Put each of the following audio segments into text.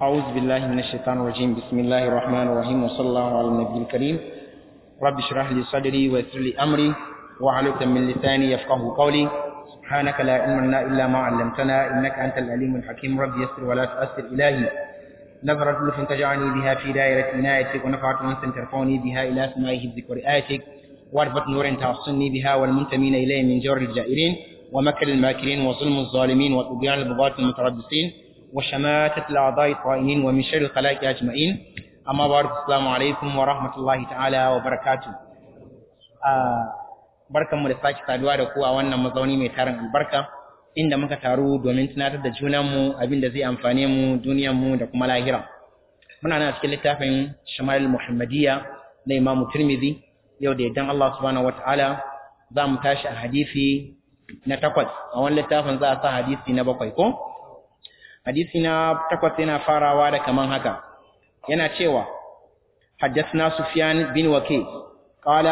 أعوذ بالله من الشيطان الرجيم بسم الله الرحمن الرحيم وصلى الله على النبي الكريم رب اشرح لي صدري ويسر لي أمري وعليك من لساني يفقه قولي سبحانك لا علم لنا إلا ما علمتنا إنك أنت العليم الحكيم رب يسر ولا تؤثر إلهي نظرة لطف تجعلني بها في دائرة عنايتك ونفعت أنس ترفعني بها إلى سماء حفظك ورئايتك واربط نور توصلني بها والمنتمين إليه من جور الجائرين ومكر الماكرين وظلم الظالمين وطغيان البغاة المتربصين وشماتة الأعضاء الطائعين ومن شر الخلائق أجمعين أما بعد السلام عليكم ورحمة الله تعالى وبركاته barkanmu da sake saduwa da ku a wannan mazauni mai tarin albarka inda muka taru domin tunatar da junanmu abin da zai amfane mu duniyarmu da kuma lahira muna nan cikin littafin shamal muhammadiyya na imamu tirmidhi yau da idan Allah subhanahu wataala za mu tashi a hadisi na takwas a wani littafin za a sa hadisi na bakwai ko hadisi na takwas yana farawa da kaman haka yana cewa حدثنا سفيان بن وكيع قال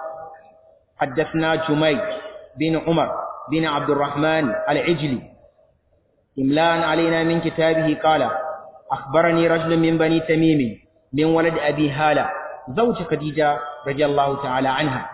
حدثنا جميل بن عمر بن عبد الرحمن العجلي إملاء علينا من كتابه قال أخبرني رجل من بني تميم من ولد أبي هالة زوج خديجة رضي الله تعالى عنها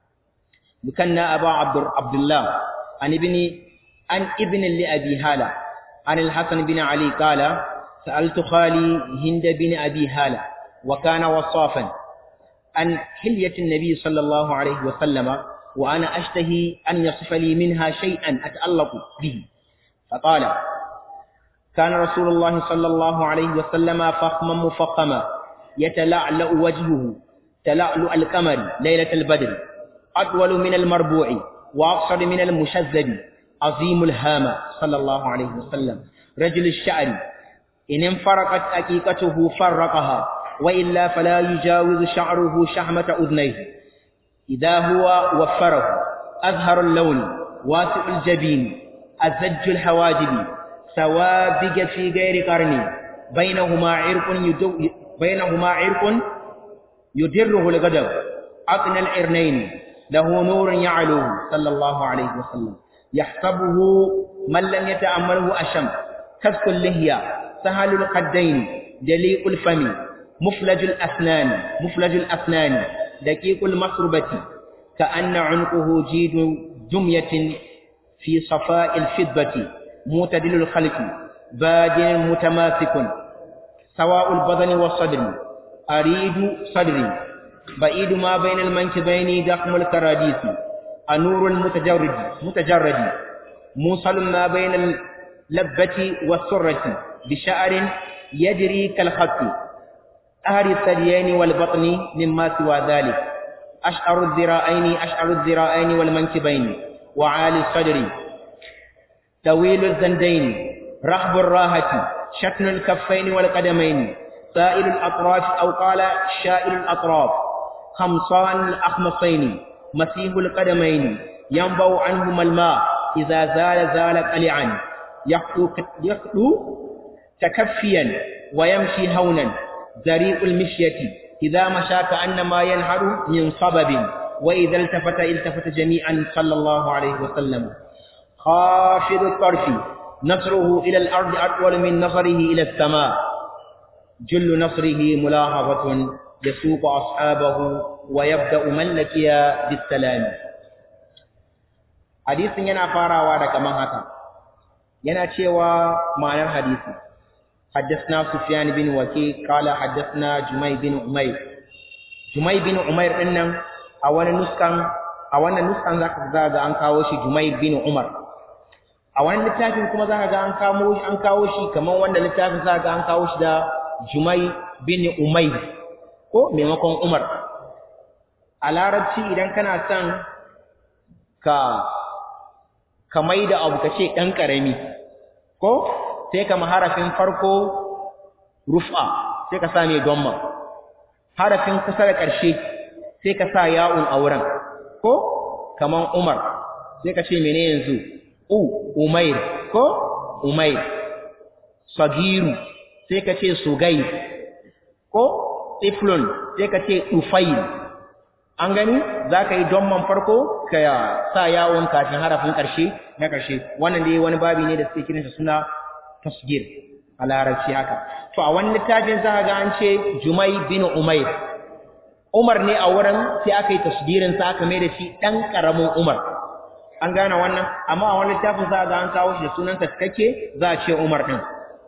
بكنا أبا عبد, عبد الله عن ابن عن ابن لأبي هالة عن الحسن بن علي قال سألت خالي هند بن أبي هالة وكان وصافا عن حلية النبي صلى الله عليه وسلم وأنا أشتهي أن يصف لي منها شيئا أتألق به فقال كان رسول الله صلى الله عليه وسلم فخما مفخما يتلعلأ وجهه تلعلؤ القمر ليلة البدر أطول من المربوع وأقصر من المشذب عظيم الهامة صلى الله عليه وسلم رجل الشعر إن انفرقت أكيكته فرقها وإلا فلا يجاوز شعره شحمة أذنيه إذا هو وفره أظهر اللون واسع الجبين أزج الحواجب سوابق في غير قرن بينهما عرق يدو بينهما عرق يدره الغضب أقنى العرنين له نور يعلوه صلى الله عليه وسلم يحسبه من لم يتأمله أشم كسك اللهية سهل القدين دليق الفم مفلج الأسنان مفلج الأسنان دقيق المصربة كأن عنقه جيد جمية في صفاء الفضة معتدل الخلق باد متماسك سواء البدن والصدر أريد صدري بعيد ما بين المنكبين دخم الكراديس النور المتجرد متجرد موصل ما بين اللبة والسرة بشعر يجري كالخط أهل الثديين والبطن مما سوى ذلك أشعر الذراعين أشعر الذراعين والمنكبين وعالي الصدر طويل الزندين رحب الراحة شكل الكفين والقدمين سائل الأطراف أو قال شائل الأطراف خمصان الأخمصين مسيح القدمين ينبع عنهما الماء إذا زال زال قلعا يخلو تكفيا ويمشي هونا ذريء المشية إذا مشى كأنما ينهر من صبب وإذا التفت التفت جميعا صلى الله عليه وسلم خافض الطرف نصره إلى الأرض أطول من نصره إلى السماء جل نصره ملاحظة يسوق أصحابه ويبدأ من لكي بالسلام حديث ينا فارا da kaman haka yana cewa ma'anar hadisi حدثنا سفيان بن وكيع قال حدثنا جمي بن عمير جمي بن عمير dinnan a wani nuskan a wannan nuskan zaka ga ga an kawo shi Jumay bin Umar a wani littafin kuma zaka ga an kawo shi an kawo shi kaman wanda littafin zaka ga an kawo shi da Jumay bin Umayr ko maimakon Umar a larabci idan kana son ka ka maida abu kace dan karami ko sai kama harafin farko rufa sai ka sa mai domma harafin kusa da ƙarshe sai ka sa ya'un a wurin ko kaman umar sai ka ce mene yanzu u umair ko umair sagiru sai ka ce sugair ko tiflun sai ka ce ufail an gani za ka yi domman farko ka sa yawon kafin harafin ƙarshe na ƙarshe wannan dai wani babi ne da suke kiransa suna tasgir a larabci haka to a wani littafin za ga an ce jumai bin umair umar ne a wurin sai aka yi tasdirin sa aka mai da shi dan karamin umar an gane wannan amma a wani littafin za ga an kawo shi da sunansa cikakke za a ce umar din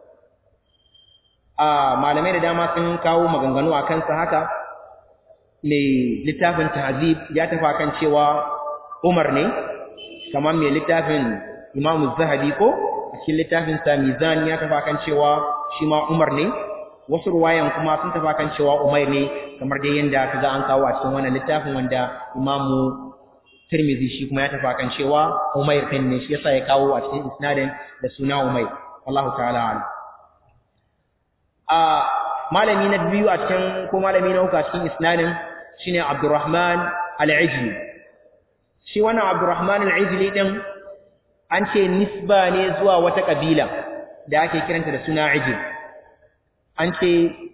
a malamai da dama sun kawo maganganu a kansa haka mai littafin tahzib ya tafi kan cewa umar ne kamar mai littafin imamu zahabi ko a cikin littafin sa mizan ya tafi kan cewa shi ma umar ne wasu ruwayan kuma sun tafi kan cewa umar ne kamar dai yanda kaga an kawo a cikin wannan littafin wanda imamu tirmizi shi kuma ya tafi kan cewa umair din ne shi yasa ya kawo a cikin isnadin da suna umair wallahu ta'ala alim a malami na biyu a cikin ko malami na uku a cikin isnadin shine abdurrahman al-ijli shi wannan abdurrahman al-ijli din an ce nisba ne zuwa wata kabila da ake kiranta da suna ijil an ce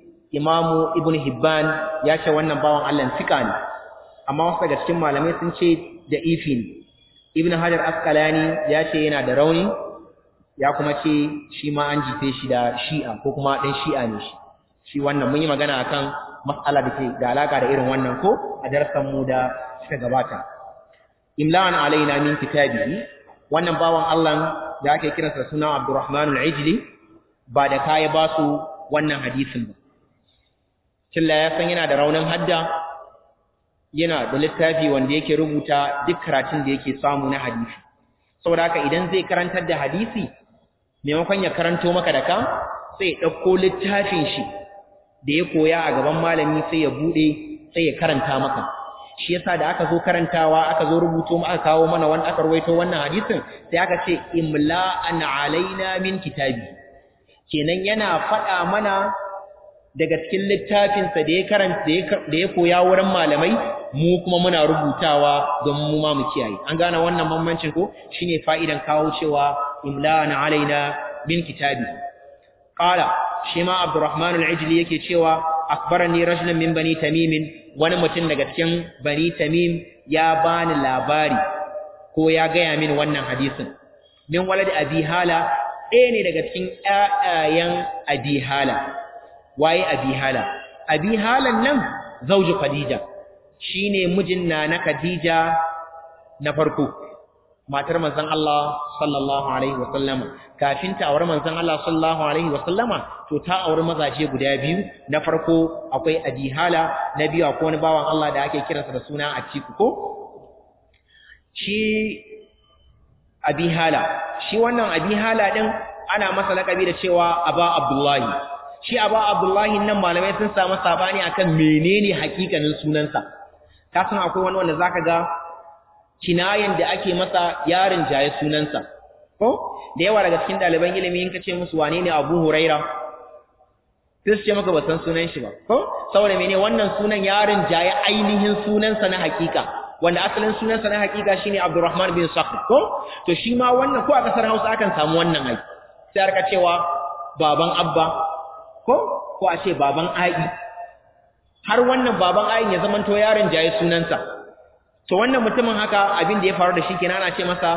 imamu ibn hibban ya ce wannan bawan Allah fika ne amma wasu daga cikin malamai sun ce da ifi ne ibn hajar asqalani ya ce yana da rauni ya kuma ce shi ma an jife shi da shi'a ko kuma ɗan shi'a ne shi shi wannan mun yi magana akan mas'ala da ke da alaka da irin wannan ko a darasan mu da suka gabata imla'an alaina min kitabihi wannan bawan Allah da ake kiransa suna Abdurrahman al-Ijli ba da kai ba su wannan hadisin ba Killa ya san yana da raunin hadda yana da littafi wanda yake rubuta duk karatun da yake samu na hadisi saboda haka idan zai karantar da hadisi maimakon ya karanto maka da ka sai ya ɗauko littafin shi da ya koya a gaban malami sai ya buɗe sai ya karanta maka shi yasa da aka zo karantawa aka zo rubuto aka kawo mana wanda aka rawaito wannan hadisin sai aka ce imla'an alaina min kitabi kenan yana faɗa mana daga cikin littafinsa da ya karanta da ya koya wurin malamai mu kuma muna rubutawa don mu ma mu kiyaye an gane wannan bambancin ko shine fa'idan kawo cewa imla'an alaina min kitabi qala shi ma abdurrahman al-ijli yake cewa akbarani rajulun min bani tamim wani mutum daga cikin bani tamim ya bani labari ko ya gaya min wannan hadisin min walad abi hala ɗaya ne daga cikin ƴaƴayen abi hala waye abi hala abi halan nan zauji khadija shine mijin na na khadija na farko matar manzon Allah sallallahu alaihi wasallama kafin ta aure manzon Allah sallallahu alaihi wasallama to ta aure mazaje guda biyu na farko akwai Abi Hala na biyu akwai wani bawan Allah da ake kiransa da suna Atiku ko shi Abi Hala shi wannan Abi Hala din ana masa lakabi da cewa Aba Abdullahi shi Aba Abdullahi nan malamai sun samu sabani akan menene hakikanin sunansa ka san akwai wani wanda zaka ga kinayen da ake masa yarin jaye sunansa ko da yawa daga cikin ɗaliban ilimi in ka ce musu wane ne Abu Huraira sai su ce maka ba san sunan shi ba ko saboda mene wannan sunan yarin jaye ainihin sunansa na hakika wanda asalin sunansa na hakika shine Abdurrahman bin Sakhr ko to shi ma wannan ko a kasar Hausa akan samu wannan ai sai aka cewa baban Abba ko ko a ce baban Ai har wannan baban Ai ya zamanto yarin jaye sunansa to wannan mutumin haka abin da ya faru da shi kenan ana ce masa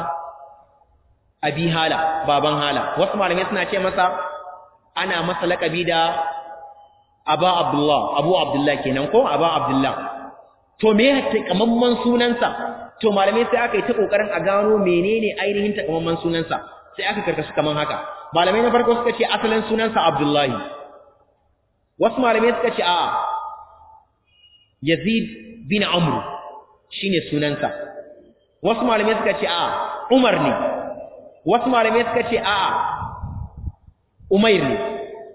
abi hala baban hala wasu malamai suna ce masa ana masa lakabi da aba abdullah abu abdullah kenan ko aba abdullah to me ya takamamman sunansa to malamai sai aka yi ta kokarin a gano menene ainihin takamamman sunansa sai aka karkashi kaman haka malamai na farko suka ce asalin sunansa abdullahi wasu malamai suka ce a'a yazid bin amru shine sunansa wasu malamai suka ce a Umar ne wasu malamai suka ce a Umair ne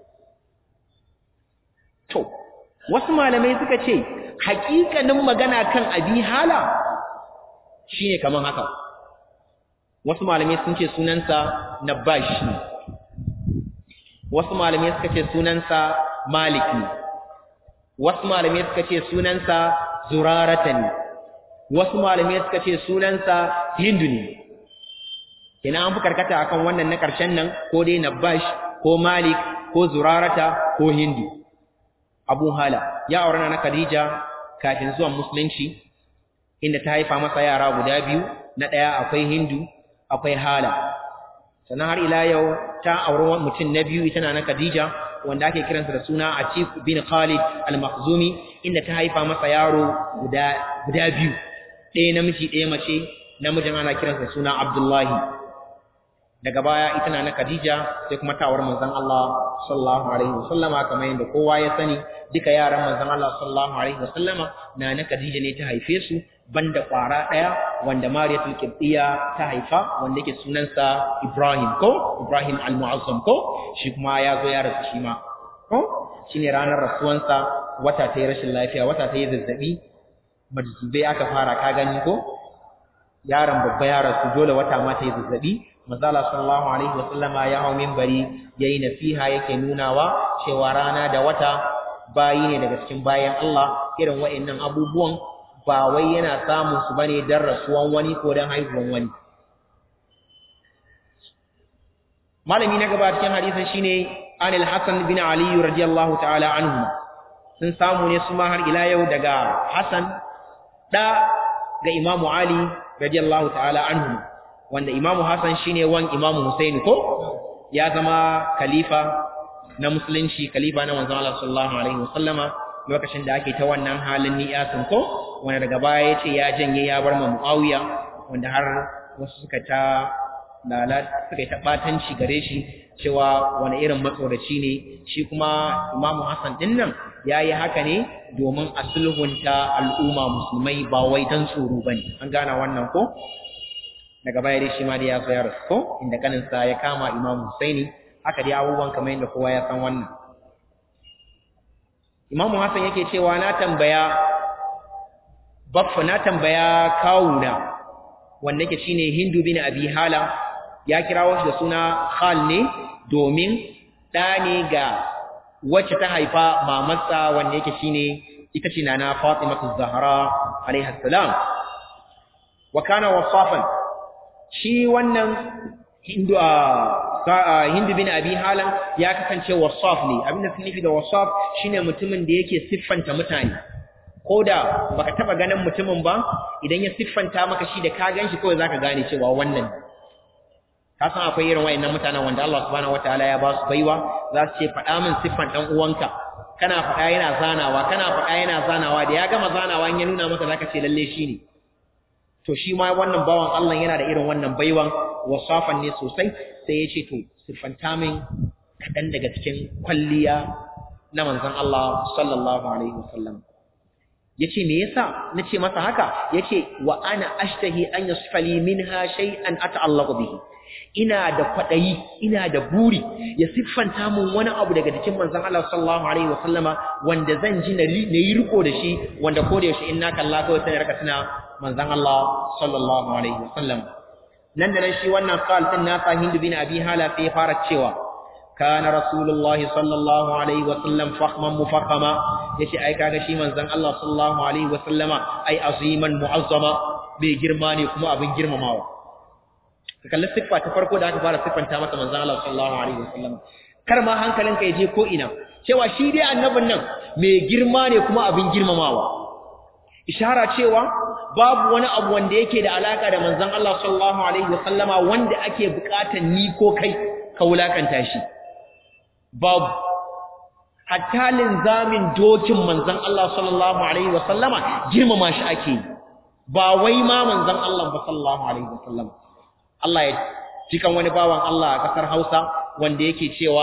to wasu malamai suka ce hakikanin magana kan abi hala shine kaman haka wasu malamai sun ce sunansa Nabash ne wasu malamai suka ce sunansa Malik ne wasu malamai suka ce sunansa Zurarata ne wasu malamai suka ce sunansa Hindu ne ina an fi karkata akan wannan na ƙarshen nan ko dai Nabash ko Malik ko Zurarata ko Hindu Abu Hala ya aure na Khadija kafin zuwan musulunci inda ta haifa masa yara guda biyu na ɗaya akwai Hindu akwai Hala sannan har ila yau ta auri mutum na biyu ita na Khadija wanda ake kiransa da suna Atif bin Khalid al-Makhzumi inda ta haifa masa yaro guda guda biyu ɗaya namiji ɗaya mace namijin ana kiransa da suna Abdullahi daga baya ita na Khadija sai kuma tawar manzon Allah sallallahu alaihi wasallama kamar yadda kowa ya sani duka yaran manzon Allah sallallahu alaihi wasallama na na Khadija ne ta haife su banda kwara daya wanda Mariyatul Qibtiyya ta haifa wanda yake sunansa Ibrahim ko Ibrahim al-Mu'azzam ko shi kuma ya zo ya rasu shi ma ko shine ranar rasuwansa wata ta yi rashin lafiya wata ta yi zazzabi majzubai aka fara ka gani ko yaron babba ya rasu dole wata ma ta yi zazzabi manzala sallallahu alaihi wasallama ya hau minbari yayi nasiha yake nunawa cewa rana da wata bayi ne daga cikin bayan Allah irin wa'annan abubuwan ba wai yana samun su bane dan rasuwan wani ko dan haihuwan wani malami na gaba cikin hadisin shine anil hasan bin ali radiyallahu ta'ala anhu sun samu ne su ma har ila yau daga hasan da ga imamu ali radiyallahu ta'ala anhu wanda imamu hasan shine wan imamu husaini ko ya zama khalifa na musulunci khalifa na manzon Allah sallallahu alaihi wasallama lokacin da ake ta wannan halin niyasin ko wanda daga baya yace ya janye ya bar ma Muawiya wanda har wasu suka ta lalat suka ta batanci gare shi cewa wani irin matsoraci ne shi kuma Imam Hassan din nan yayi haka ne domin a sulhunta al'umma musulmai ba wai dan tsoro bane an gana wannan ko daga baya dai shi ma dai ya zo ya rasu ko inda kaninsa ya kama Imam Husaini haka dai abubuwan kamar yadda kowa ya san wannan Imam Hassan yake cewa na tambaya baffa na tambaya kawuna wanda yake shine Hindu bin Abi Hala ya kirawo shi da suna Khal ne domin da ne ga wacce ta haifa mamarsa wanda yake shine ita ce nana Fatimatu Zahra alaiha salam wa kana wasafan shi wannan Hindu Hindu bin Abi Halan ya kasance wasaf ne abinda sun nufi da wasaf shine mutumin da yake siffanta mutane koda baka taba ganin mutumin ba idan ya siffanta maka shi da ka ganshi kawai zaka gane cewa wannan ka san akwai irin wayannan mutanen wanda Allah subhanahu wataala ya ba su baiwa za su ce faɗa min siffan dan uwanka kana faɗa yana zanawa kana faɗa yana zanawa da ya gama zanawa in ya nuna maka zaka ce lalle shi ne to shi ma wannan bawan Allah yana da irin wannan baiwan wasafan ne sosai sai ya ce to siffanta min kaɗan daga cikin kwalliya na manzon Allah sallallahu alaihi wasallam yace me yasa nace masa haka yace wa ana ashtahi an yasfali minha shay'an ata'allaqu bihi ina da kwadayi ina da buri ya siffanta mun wani abu daga cikin manzon Allah sallallahu alaihi wasallama wanda zan ji na yi riko da shi wanda ko da yaushe inna kalla kawai sai raka tuna manzon Allah sallallahu alaihi wasallam nan da nan shi wannan qal din nasa Hindu bin Abi Hala sai fara cewa kana rasulullahi sallallahu alaihi wasallam fakhman mufakhama yace ai kaga shi manzon Allah sallallahu alaihi wasallama ai aziman muazzama bai girma ne kuma abin girmamawa ka kalli siffa ta farko da aka fara siffanta masa manzon Allah sallallahu alaihi wasallam kar ma hankalinka ya je ko ina cewa shi dai annabin nan mai girma ne kuma abin girmamawa ishara cewa babu wani abu wanda yake da alaka da manzon Allah sallallahu alaihi wasallama wanda ake bukatan ni ko kai ka wulakanta shi babu hatta linzamin dokin manzon Allah sallallahu alaihi wasallama girmama shi ake ba wai ma manzon Allah ba sallallahu alaihi wasallama Allah ya cikan wani bawan Allah a kasar Hausa wanda yake cewa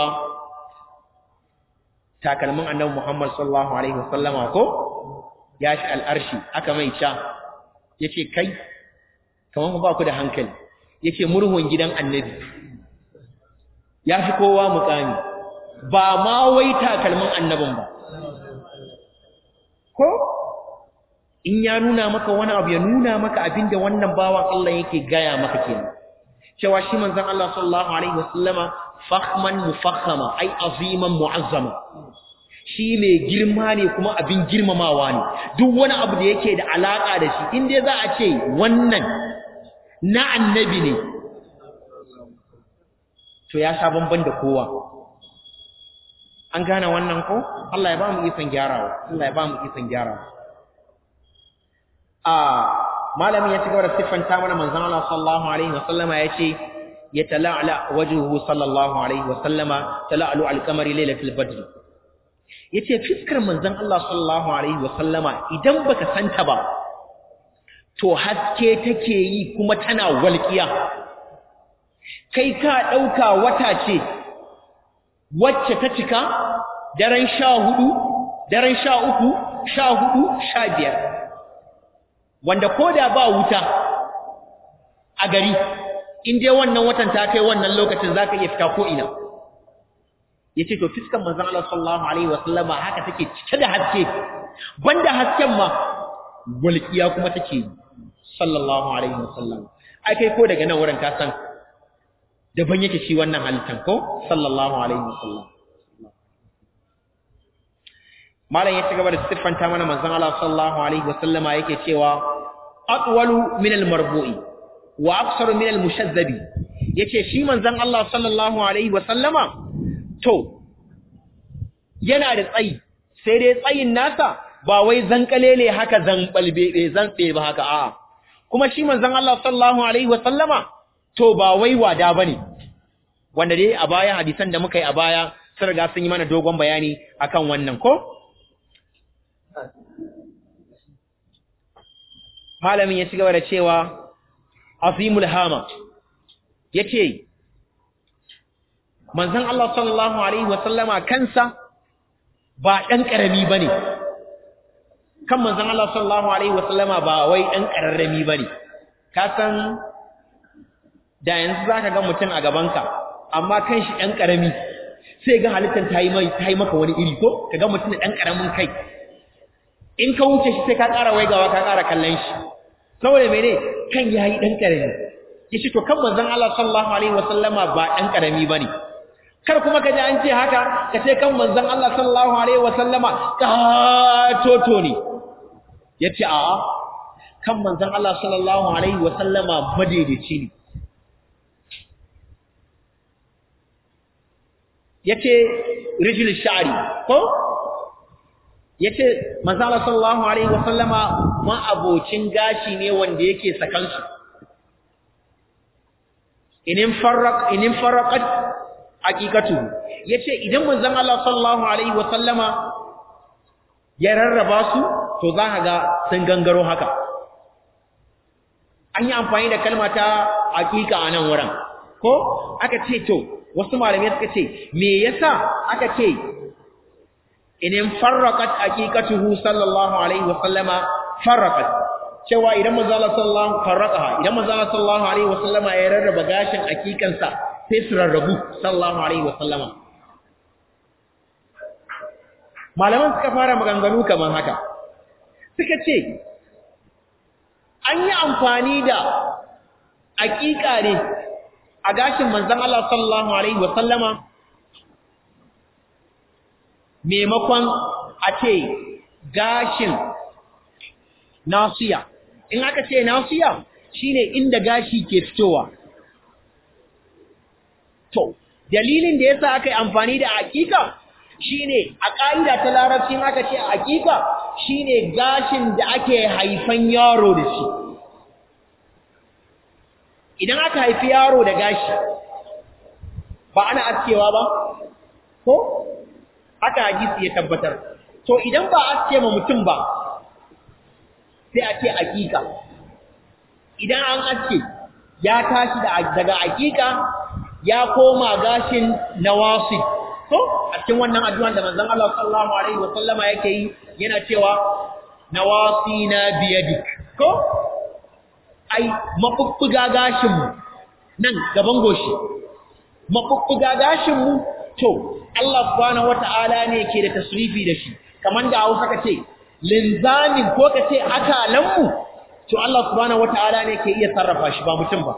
takalmin annabi Muhammad sallallahu alaihi wasallama ko ya shi al'arshi aka mai ca yace kai kaman ba ku da hankali yace murhun gidan annabi ya fi kowa mukami ba ma wai takalmin annabin ba ko in ya nuna maka wani abu ya nuna maka abinda wannan bawan Allah yake gaya maka kenan cewa shi manzon Allah sallallahu alaihi wasallama fakhman mufakhama ai aziman muazzama shi mai girma ne kuma abin girmamawa ne duk wani abu da yake da alaka da shi in dai za a ce wannan na annabi ne to ya sha bamban da kowa an gane wannan ko Allah ya ba mu ikon gyarawa Allah ya ba mu ikon gyarawa a malamin ya ci gaba da siffanta mana manzon Allah sallallahu alaihi wasallama yace yatala'la wajhuhu sallallahu alaihi wa sallama tala'lu al-qamari laylatul badr yace fiskar manzon Allah sallallahu alaihi wa sallama idan baka santa ba to haske take yi kuma tana walƙiya kai ka dauka wata ce wacce ta cika daren 14 daren 13 14 15 wanda koda ba wuta a gari in dai wannan watan ta kai wannan lokacin zaka iya fita ko ina yace to fiskan manzon Allah sallallahu alaihi wasallama haka take cike da haske banda hasken ma walqiya kuma take sallallahu alaihi wasallam ai kai ko daga nan wurin ka san daban yake shi wannan halittan ko sallallahu alaihi wasallam malam ya ci gaba da siffanta mana manzon Allah sallallahu alaihi wasallama yake cewa atwalu min al-marbu'i wa aqsaru min al-mushazzabi yace shi manzon Allah sallallahu alaihi wasallama to yana da tsayi sai dai tsayin nasa ba wai zankalele haka zanbalbe zantse ba haka a'a kuma shi manzon Allah sallallahu alaihi wasallama to ba wai wada bane wanda dai a baya hadisan da muka yi a baya sun riga sun yi mana dogon bayani akan wannan ko malamin ya ci gaba da cewa azimul hama yace manzon Allah sallallahu alaihi wasallama kansa ba dan karami bane kan manzon Allah sallallahu alaihi wasallama ba wai dan kararrami bane ka san da yanzu zaka ga mutum a gabanka amma kan shi dan karami sai ga halittar tayi mai tayi maka wani iri ko kaga mutum da dan karamin kai in ka wuce shi sai ka ƙara waigawa ka ƙara kallon shi saboda mene kan yayi dan karami yace to kan manzon Allah sallallahu alaihi wasallama ba dan karami bane kar kuma kaje an ce haka ka ce kan manzon Allah sallallahu alaihi wasallama ka toto ne yace a kan manzon Allah sallallahu alaihi wasallama madaidaici ne yace rijul sha'ri ko yace manzon Allah sallallahu alaihi wasallama ma abocin gashi ne wanda yake sakansu inin farraq inin farraqat haqiqatu yace idan manzon Allah sallallahu alaihi wasallama ya rarraba su to za ka ga sun gangaro haka an yi amfani da kalma ta haqiqa a nan wurin ko aka ce to wasu malamai suka ce me yasa aka ce inin farraqat haqiqatuhu sallallahu alaihi wasallama farraqat cewa idan manzo Allah sallallahu farraqaha idan manzo Allah sallallahu alaihi wasallama ya rarraba gashin hakikansa sai su rarrabu sallallahu alaihi wasallama malaman suka fara maganganu kaman haka suka ce an yi amfani da hakika ne a gashin manzon Allah sallallahu alaihi wasallama maimakon a ce gashin nasiya in aka ce nasiya shine inda gashi ke fitowa to dalilin da yasa aka yi amfani da hakika shine a ƙa'ida ta larabcin aka ce hakika shine gashin da ake haifan yaro da shi idan aka haifi yaro da gashi ba ana askewa ba ko haka hadisi ya tabbatar to idan ba aske ma mutum ba sai a ce hakika idan an aske ya tashi daga hakika ya koma gashin nawasi ko a cikin wannan addu'an da manzon Allah sallallahu alaihi wa sallama yake yi yana cewa nawasi na biyadik ko ai mafuffuga gashin mu nan gaban goshi mafuffuga gashin mu to Allah subhanahu wata'ala ne ke da tasrifi da shi kaman da Hausa kace linzamin ko kace akalan mu to Allah subhanahu wata'ala ne ke iya sarrafa shi ba mutum ba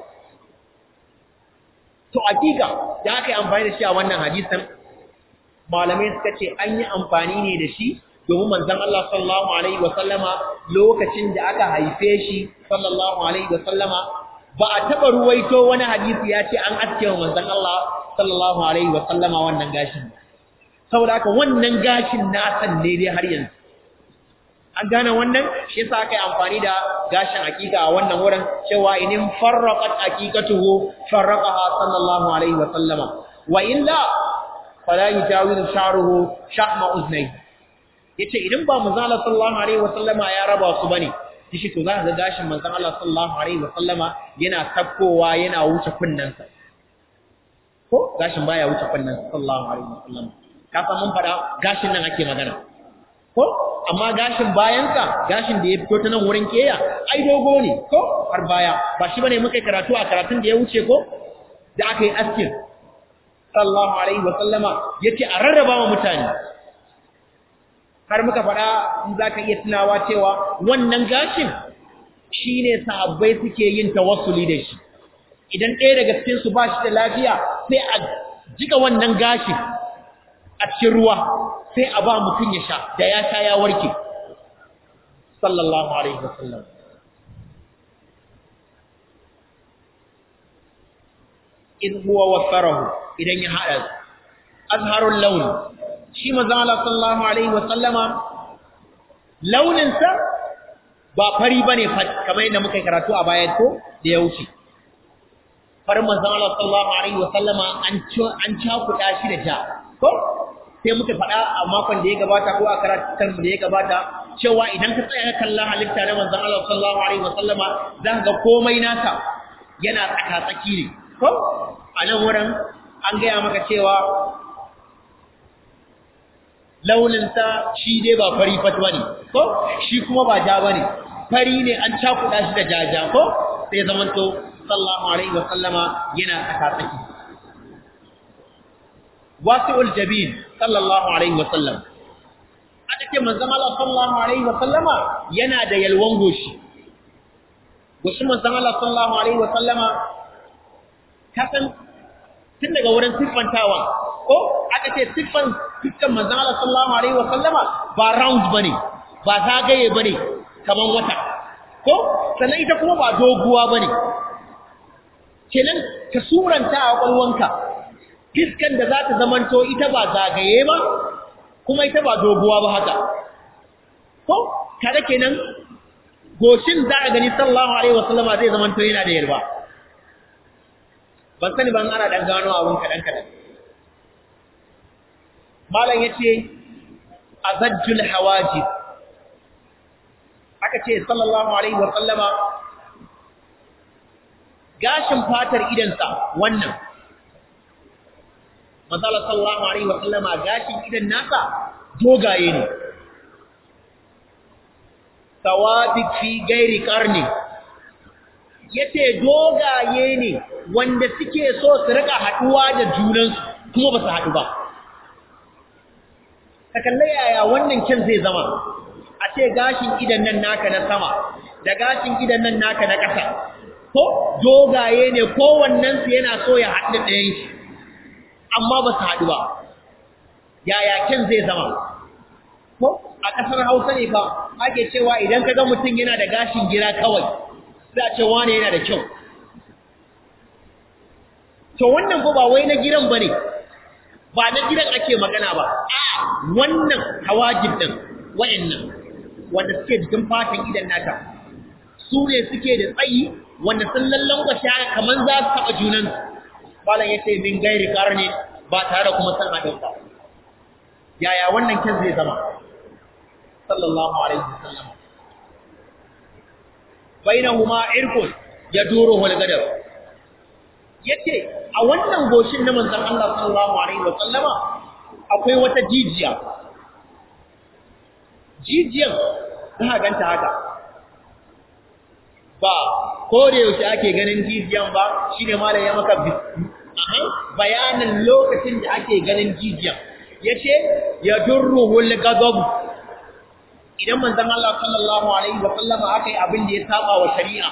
to hakika da aka yi amfani da shi a wannan hadisin malamai suka ce an yi amfani ne da shi domin manzon Allah sallallahu alaihi wa sallama lokacin da aka haife shi sallallahu alaihi wa sallama ba a taba ruwaito wani hadisi ya ce an aske wa manzon Allah sallallahu alaihi wa sallama wannan gashin saboda haka wannan gashin na san ne dai har yanzu an gane wannan shi yasa aka yi amfani da gashin hakika a wannan wurin cewa inin farraqat haqiqatuhu farraqaha sallallahu alaihi wa sallama wa illa fala yujawizu sha'ruhu sha'ma uznai yace idan ba manzo Allah sallallahu alaihi wa sallama ya raba su bane shi to za ka ga gashin manzo Allah sallallahu alaihi wa sallama yana sakkowa yana wuce kunnansa ko gashin baya wuce kunnansa sallallahu alaihi wa sallama ka san mun fada gashin nan ake magana ko amma gashin bayansa gashin da ya fito ta nan wurin keya ai dogo ne ko har baya ba shi bane muka karatu a karatun da ya wuce ko da aka yi askin sallallahu alaihi wa sallama yace a rarraba wa mutane har muka faɗa in zaka iya tunawa cewa wannan gashin shine sahabbai suke yin tawassuli da shi idan ɗaya daga cikin su ba shi da lafiya sai a jika wannan gashin a cikin ruwa sai a ba mutum ya sha da ya sha ya warke sallallahu alaihi wasallam in huwa wasarahu idan ya hada azharul laun shi manzo Allah sallallahu alaihi wasallama launin sa ba fari bane kamar yadda muka karatu a baya ko da ya wuce farin manzo Allah sallallahu alaihi wasallama an an cakuda shi da ja ko sai muka faɗa a makon da ya gabata ko a karatun da ya gabata cewa idan ka tsaya kalla halitta na manzon Allah sallallahu alaihi wasallama za ka ga komai nasa yana tsaka-tsaki ne ko a nan wurin an gaya maka cewa launinsa shi dai ba fari fat bane ko shi kuma ba ja bane fari ne an cakuɗa shi da jaja ko sai zamanto sallallahu alaihi wasallama yana tsaka-tsaki wasi'ul jabin sallallahu alaihi wasallam aka ce manzon Allah sallallahu alaihi wasallama yana da yalwan goshi goshi manzon Allah sallallahu alaihi wasallama kasan tun daga wurin siffantawa ko aka ce siffan siffan manzon Allah sallallahu alaihi wasallama ba round bane ba zagaye bane kaman wata ko sannan ita kuma ba doguwa bane kenan ka suranta a kwalwanka fiskan da za ta zamanto ita ba zagaye ba kuma ita ba doguwa ba haka ko kada kenan goshin za a gani sallallahu alaihi wasallama zai zamanto yana da yarba ban sani ban ana dan gano abun kadan kadan malam yace azajjul hawajib aka ce sallallahu alaihi wasallama gashin fatar idansa wannan Mazala sallallahu Alaihi wasallama gashin idan nasa dogaye ne. Tawadik fi gairi karni, ya ce dogaye ne wanda suke so su rika haɗuwa da junansu kuma ba su haɗu ba. Ka kalle yaya wannan kyan zai zama, a ce gashin idan nan naka na sama, da gashin idan nan naka na ƙasa, ko dogaye ne kowannensu yana so ya haɗu ɗayan shi. amma ba su haɗu ba yaya kyan zai zama ko a ƙasar hausa ne fa ake cewa idan ka ga mutum yana da gashin gira kawai sai a ce wane yana da kyau to wannan ko ba wai na giran ba ne ba na gidan ake magana ba a wannan hawajib ɗin wa'annan wanda suke jikin fatan idan nata su ne suke da tsayi wanda sun lallan kwashe kamar za su taɓa junansu malam yace min gairi karni ba tare kuma san hadin ba yaya wannan kin zai zama sallallahu alaihi wasallam bainahuma irqun yaduruhu al-gadab yace a wannan goshin na manzon Allah sallallahu alaihi wasallama akwai wata jijiya jijiyan za ganta haka ba ko da yaushe ake ganin jijiyan ba shine malam ya maka bayanin lokacin da ake ganin jijiyan yace ya durruhul ghadab idan manzon Allah sallallahu alaihi wa sallam aka yi abin da ya saba wa shari'a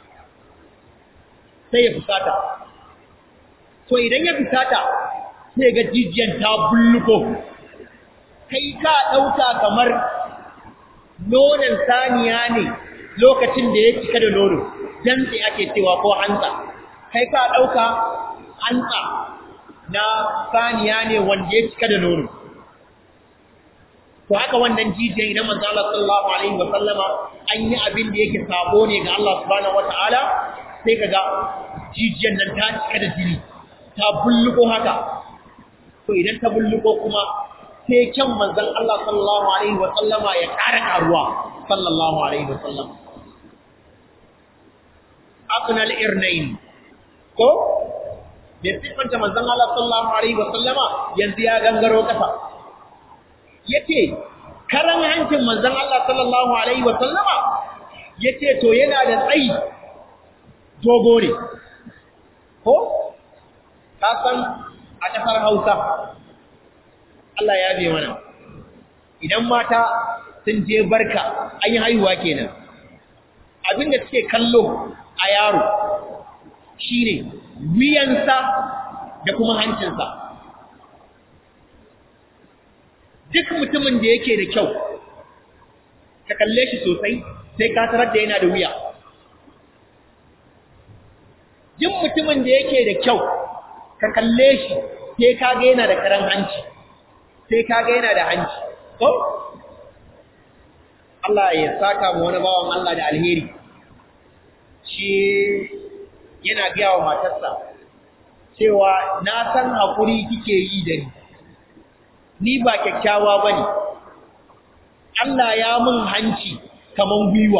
sai ya fusata to idan ya fusata sai ga jijiyan ta bulluko kai ka dauka kamar nonon saniya ne lokacin da ya cika da nono dan sai ake cewa ko hantsa kai ka dauka hantsa na saniya ne wanda ya cika da nono to haka wannan jijiyan idan manzo Allah sallallahu alaihi wa sallama an yi abin da yake sabo ne ga Allah subhanahu wataala sai kaga jijiyan nan ta cika da jini ta bulluko haka to idan ta bulluko kuma sai kyan manzon Allah sallallahu alaihi wa sallama ya ƙara karuwa sallallahu alaihi wa sallam aqnal irnain ko da sifanta manzon Allah sallallahu alaihi wa sallama yanzu ya gangaro kasa yace karan hancin manzon Allah sallallahu alaihi wa sallama yace to yana da tsayi dogo ne ko ka san a kasar Hausa Allah ya bi mana idan mata sun je barka an yi haihuwa kenan abinda suke kallo a yaro shine wiyansa da kuma hancinsa duk mutumin da yake da kyau ka kalle shi sosai sai ka tarar da yana da wuya duk mutumin da yake da kyau ka kalle shi sai ka ga yana da karan hanci sai ka ga yana da hanci ko Allah ya saka mu wani bawan Allah da alheri shi yana biya wa matarsa cewa na san hakuri kike yi da ni ni ba kyakkyawa bane Allah ya mun hanci kaman gwiwa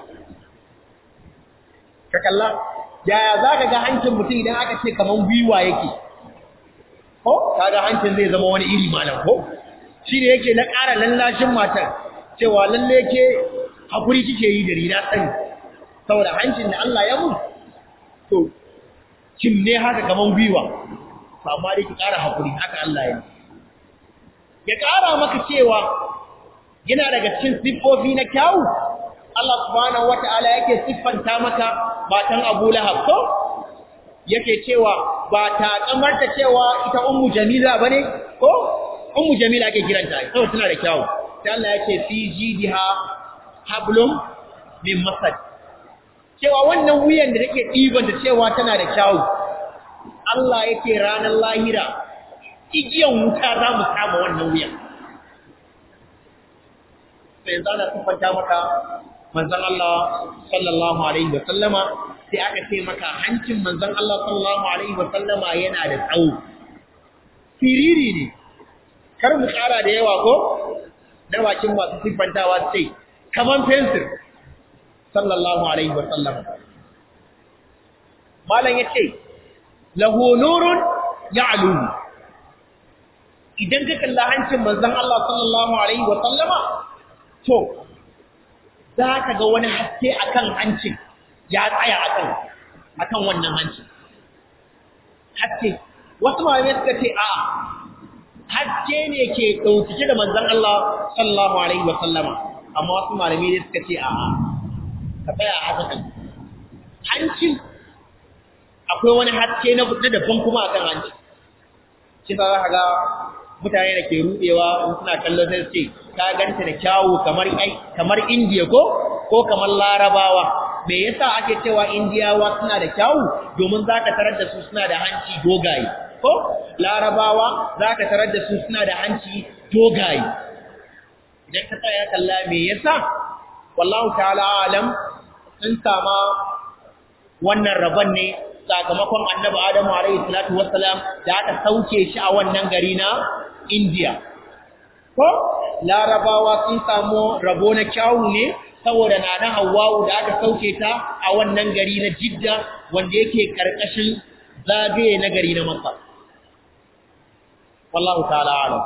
ka kalla yaya zaka ga hancin mutum idan aka ce kaman gwiwa yake ko kaga hancin zai zama wani iri malam ko shi ne yake na ƙara lallashin matar cewa lalle ke hakuri kike yi da rina sani saboda hancin da Allah ya mun to kin ne haka kaman gwiwa amma dai ki ƙara hakuri haka Allah ya ya ƙara maka cewa yana daga cikin siffofi na kyawu Allah subhanahu wata'ala yake siffanta maka matan Abu Lahab ko yake cewa ba ta kamarta cewa ita ummu jamila bane ko ummu jamila ake kiranta saboda tana da kyawu sai Allah yake fi jidiha hablum min masad cewa wannan wuyan da take diban da cewa tana da kyawu Allah yake ranar lahira igiyan wuta za mu kama wannan wuyan sai zana siffanta maka manzon Allah sallallahu alaihi wa sallama sai aka ce maka hancin manzon Allah sallallahu alaihi wa sallama yana da tsawo firiri ne kar mu kara da yawa ko na bakin masu siffantawa sai kaman fensir sallallahu alaihi wa sallama malam yace lahu nurun ya'lu idan ka kalla hancin manzon Allah sallallahu alaihi wa sallama to za ka ga wani haske akan hancin ya tsaya akan akan wannan hancin haske wasu malamai suka ce a haske ne ke ɗauke da manzon Allah sallallahu alaihi wa sallama amma wasu malamai ne suka ce a ka tsaya a haka hancin akwai wani haske na daban kuma akan hanci shi za ka ga mutane da ke rudewa in suna kallon sai ce ka ganta da kyawu kamar ai kamar indiya ko ko kamar larabawa me yasa ake cewa indiyawa suna da kyawu domin zaka tarar da su suna da hanci dogaye ko larabawa zaka tarar da su suna da hanci dogaye idan ka tsaya kalla me yasa wallahu ta'ala alam sun sama wannan rabon ne sakamakon annabi adamu alaihi salatu wassalam da aka sauke shi a wannan gari na indiya ko larabawa sun samu rabo na kyawu ne saboda nana hawwa'u da aka sauke ta a wannan gari na jidda wanda yake karkashin zagaye na gari na makka wallahu ta'ala alam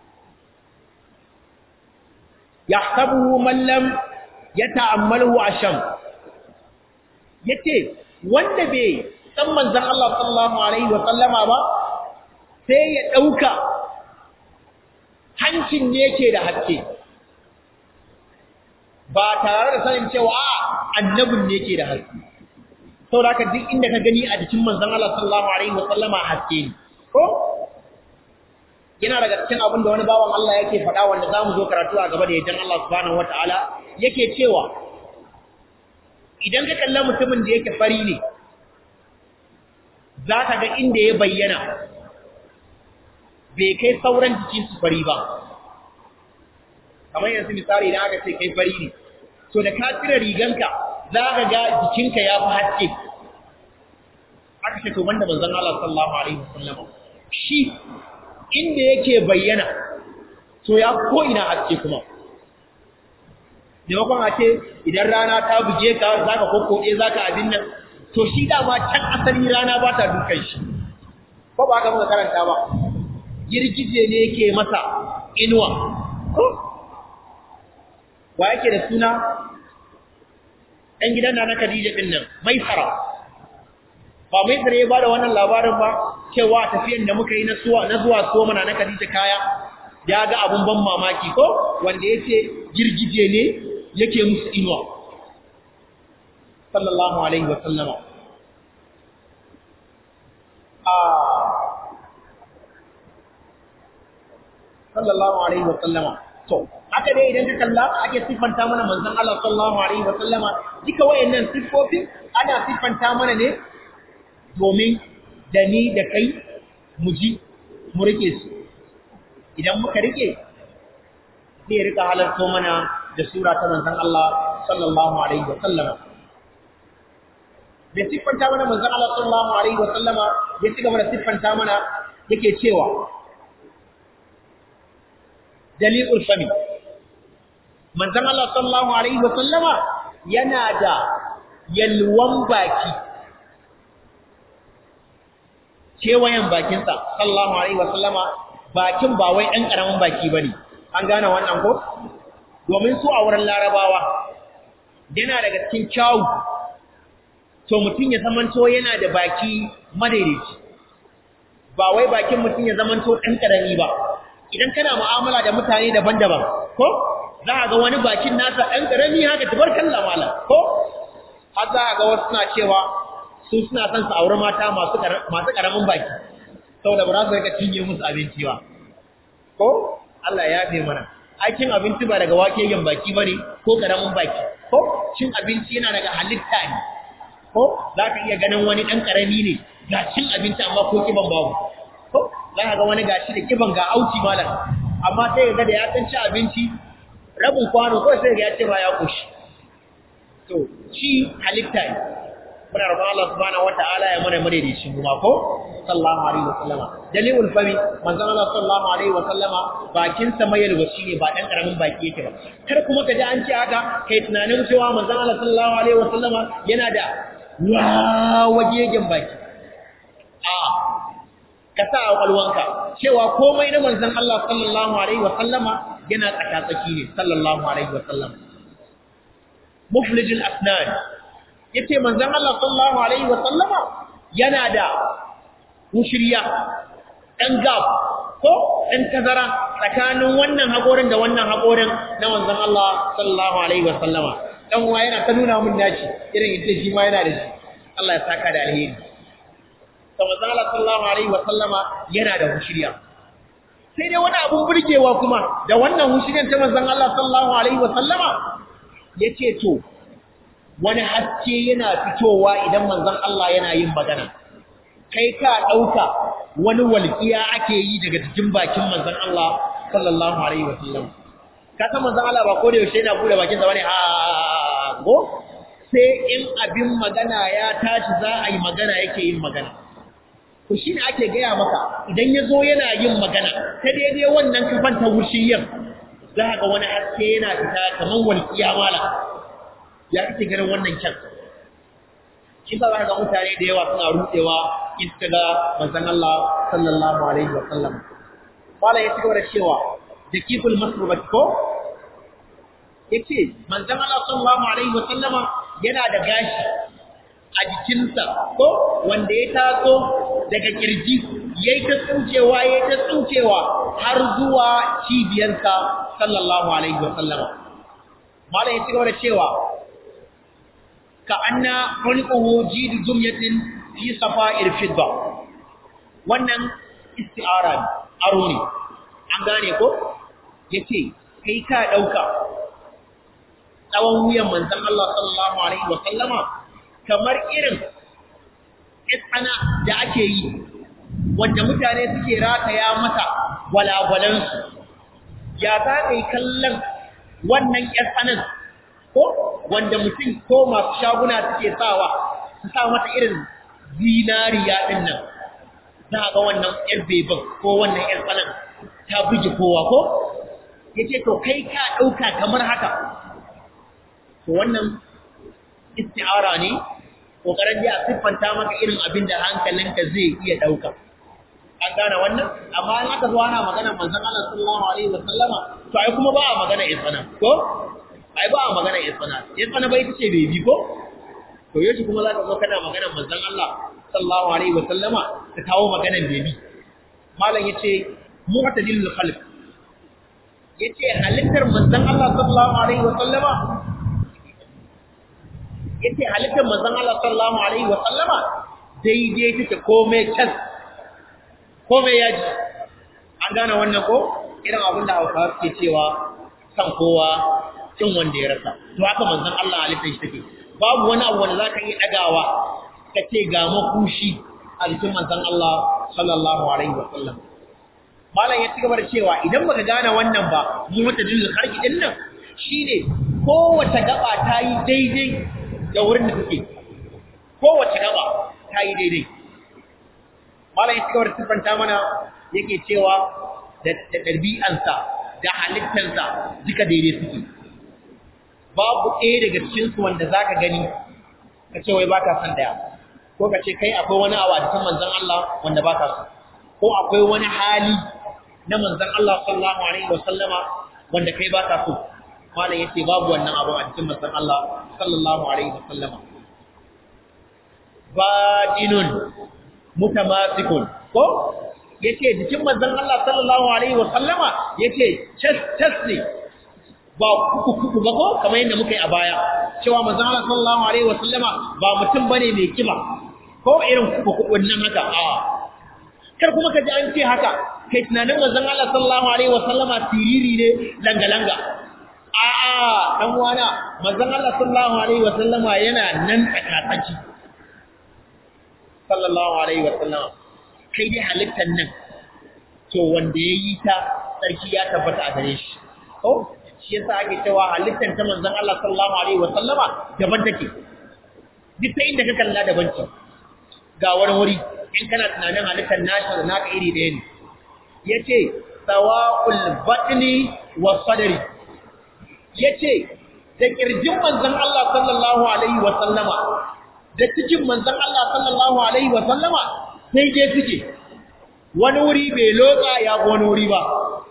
yahsabuhu man lam yata'ammalu asham yace wanda bai san manzon Allah sallallahu alaihi wa sallama ba sai ya dauka hancin ne ke da haske ba tare da sanin cewa a annabin ne ke da haske saboda haka duk inda ka gani a jikin manzon Allah sallallahu alaihi wa sallama haske ne ko yana daga cikin abin da wani bawan Allah yake faɗa wanda zamu zo karatu a gaba da yajan Allah subhanahu wataala yake cewa idan ka kalla mutumin da yake fari ne za ka ga inda ya bayyana bai kai sauran jikin su fari ba kamar yanzu misali idan aka ce kai fari ne to da ka cire riganka za ka ga jikinka ya fi haske aka ce to banda manzon Allah sallallahu alaihi wasallam shi inda yake bayyana to ya ko ina haske kuma maimakon a ce idan rana ta buge ka za ka kokkoɗe za ka abin nan to shi dama can asali rana ba ta dukan shi ko ba ka muka karanta ba girgije ne yake masa inuwa wa yake da suna ɗan gidan na na Khadija ɗin nan mai fara ba mai tsare ba da wannan labarin ba cewa tafiyan da muka yi na zuwa so mana na Khadija kaya ya ga abun ban mamaki ko wanda yace girgije ne yake musu inuwa sallallahu alaihi wa sallama a sallallahu alaihi wa sallama to haka dai idan ka kalla ake siffanta mana manzon Allah sallallahu alaihi wa sallama duka wayannan siffofin ana siffanta mana ne domin da ni da kai mu ji mu rike su idan muka rike zai rika halarto mana da sura ta manzon Allah sallallahu alaihi wa sallama da siffanta mana manzon Allah sallallahu alaihi wa sallama ya ci gaba da siffanta mana yake cewa dalilul fami manzon Allah sallallahu alaihi wa sallama yana da yalwan baki kewayen bakinsa sallallahu alaihi wa sallama bakin ba wai ɗan ƙaramin baki bane an gane wannan ko domin su a wurin larabawa yana daga cikin kyawu to mutum ya zamanto yana da baki madaidaici ba wai bakin mutum ya zamanto ɗan ƙarami ba idan kana mu'amala da mutane daban-daban ko za a ga wani bakin nasa ɗan ƙarami haka tabarkan lamala ko har za a ga wasu suna cewa su suna son su auri mata masu ƙaramin baki saboda ba za su rika cinye musu abinci ba ko Allah ya yafe mana aikin abinci ba daga wakegen baki bane ko ƙaramin baki ko cin abinci yana daga halitta ne ko za ka iya ganin wani ɗan ƙarami ne ga cin abinci amma ko kiban babu ko za ka ga wani gashi da kiban ga auci malam amma sai ga da ya san ci abinci rabin kwano ko sai ga ya ce ba ya koshi to shi halitta ne muna roƙon Allah subhanahu wata'ala ya mana madaidaici kuma ko sallallahu alaihi wa sallama dalilul fami manzon Allah sallallahu alaihi wa sallama bakin sa mai yalwaci ne ba dan karamin baki yake ba kar kuma ka ji an ce haka kai tunanin cewa manzon Allah sallallahu alaihi wa sallama yana da wawagegen baki a ka sa a kwalwanka cewa komai na manzon Allah sallallahu alaihi wa sallama yana tsakatsaki ne sallallahu alaihi wa sallama muflijul asnan yace manzon Allah sallallahu alaihi wa sallama yana da mushriya dan gab ko dan tazara tsakanin wannan hakorin da wannan hakorin na manzon Allah sallallahu alaihi wa sallama dan uwa yana ta nuna mun naci irin yace shi ma yana da shi Allah ya saka da alheri to manzon Allah sallallahu alaihi wa sallama yana da mushriya sai dai wani abun burgewa kuma da wannan mushriyan ta manzon Allah sallallahu alaihi wa sallama yace to wani haske yana fitowa idan manzon Allah yana yin magana kai ka dauka wani walƙiya ake yi daga cikin bakin manzon Allah sallallahu alaihi wasallam ka san manzon Allah ba ko da yaushe yana bude bakin sa bane a go sai in abin magana ya tashi za a yi magana yake yin magana to shine ake gaya maka idan ya zo yana yin magana ta daidai wannan kafan ta wushiyan za ga wani haske yana fita kamar walƙiya mala ya kake ganin wannan kyan shi sa za ga mutane da yawa suna rutsewa in suka ga manzon Allah sallallahu alaihi wa sallam wala ya cigaba da cewa da kiful masrubat ko yace manzon Allah sallallahu alaihi wa sallama yana da gashi a jikinsa ko wanda ya taso daga kirji yayi ta tsukewa yayi ta tsukewa har zuwa cibiyarsa sallallahu alaihi wa sallama mala ya cigaba da cewa كأن خلقه جيد جمية في صفائر الفضة wannan isti'ara aro ne an gane ko yace kai ka dauka tsawon wuyan manzon Allah sallallahu alaihi wa sallama kamar irin isana da ake yi wanda mutane suke rataya mata walwalan su ya za kai kallon wannan ƴar tsanan ko wanda mutum ko masu shaguna suke sawa su sa mata irin zinariya din nan za ga wannan ƴar beban ko wannan ƴar tsanan ta buge kowa ko yace to kai ka dauka kamar haka to wannan isti'ara ne kokarin da a siffanta maka irin abin da hankalinka zai iya dauka an gane wannan amma in aka zo ana magana manzon Allah sallallahu alaihi wasallama to ai kuma ba a magana isana ko ai ba a magana isana isana bai tace bebi ko to yace kuma zaka zo kana magana manzon Allah sallallahu alaihi wasallama ka kawo maganar bebi malam yace mu'tadilul khalq yace halittar manzon Allah sallallahu alaihi wasallama yace halittar manzon Allah sallallahu alaihi wasallama daidai take komai cas komai yaji an gane wannan ko irin abin da Hausawa suke cewa san kowa cin wanda ya rasa to haka manzon Allah halittar shi take babu wani abu wanda zaka iya dagawa kace ga makushi a cikin manzon Allah sallallahu alaihi wasallam malam ya ci gaba da cewa idan baka gane wannan ba mu wata dalilin harki din nan shine kowace gaba ta yi daidai da wurin da take kowace gaba ta yi daidai malam ya ci gaba da siffanta mana yake cewa da ɗabi'ansa da halittansa duka daidai suke babu ɗaya daga cikinsu wanda za ka gani ka ce wai ba ka son ɗaya ko ka ce kai akwai wani abu a cikin manzan Allah wanda ba ka so ko akwai wani hali na manzan Allah sallallahu alaihi wa sallama wanda kai ba ka so malam yace babu wannan abu a cikin manzan Allah sallallahu alaihi wa sallama badinun mutamasikun ko yace jikin manzan Allah sallallahu alaihi wa sallama yace chas chas ne ba kuku kuku ba ko kamar yadda muka yi a baya cewa manzan Allah sallallahu alaihi wa sallama ba mutum bane mai kiba ko irin kuku kuku nan haka a kar kuma ka ji an ce haka kai tunanin manzon Allah sallallahu alaihi wasallama siriri ne langa langa a a dan uwana manzon Allah sallallahu alaihi wasallama yana nan tsakatsaki sallallahu alaihi wasallama kai dai halittar nan to wanda ya yi ta sarki ya tabbata a gare shi ko shi yasa ake cewa halittar ta manzon Allah sallallahu alaihi wasallama daban take duk ta inda ka kalla daban ce ga wani wuri in kana tunanin halittar nashi da naka iri ɗaya ne ya ce sawa'ul batni wa sadari ya ce da ƙirjin manzan Allah sallallahu Alaihi wasallama da cikin manzan Allah sallallahu Alaihi wasallama sai dai suke wani wuri bai loka ya wani wuri ba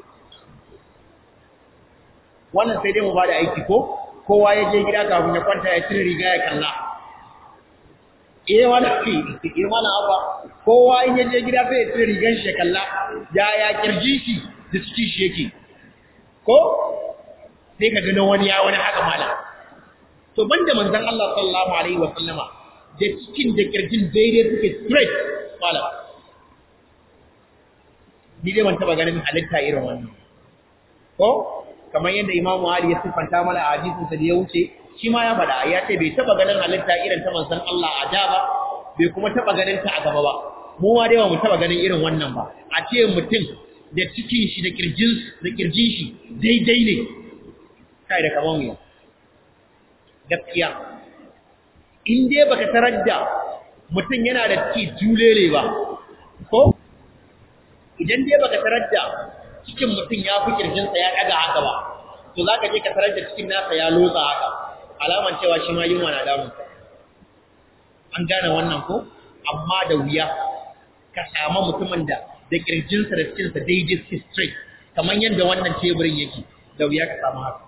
wannan sai dai mu ba da aiki ko kowa ya je gida kafin ya kwanta ya cire riga ya kalla eh wani fi eh wani abba kowa in yaje gida sai ya tsire rigan shi kalla ya ya kirji shi da ciki shi yake ko sai ka gano wani ya wani haka mala to banda manzon Allah sallallahu alaihi wa sallama da cikin da kirjin daidai suke straight mala ni dai ban taba ganin halitta irin wannan ko kamar yadda Imam Ali ya siffanta mana a hadisin sa da ya wuce shi ma ya faɗa ya ce bai taba ganin halitta irin ta manzon Allah a da ba bai kuma taba ganin ta a gaba ba mu ma dai ba mu taba ganin irin wannan ba a ce mutum da cikin shi da kirjin da kirjin shi daidai ne kai da kaman mu gaskiya in dai baka tarar da mutum yana da ciki julele ba ko idan dai baka tarar da cikin mutum ya fi kirjinsa ya ɗaga haka ba to za ka je ka tarar da cikin nasa ya lotsa haka alaman cewa shi ma yunwa na damun an gane wannan ko amma da wuya ka samu mutumin da da kirjinsa da cikinsa daidai su straight kamar yadda wannan teburin yake da wuya ka samu haka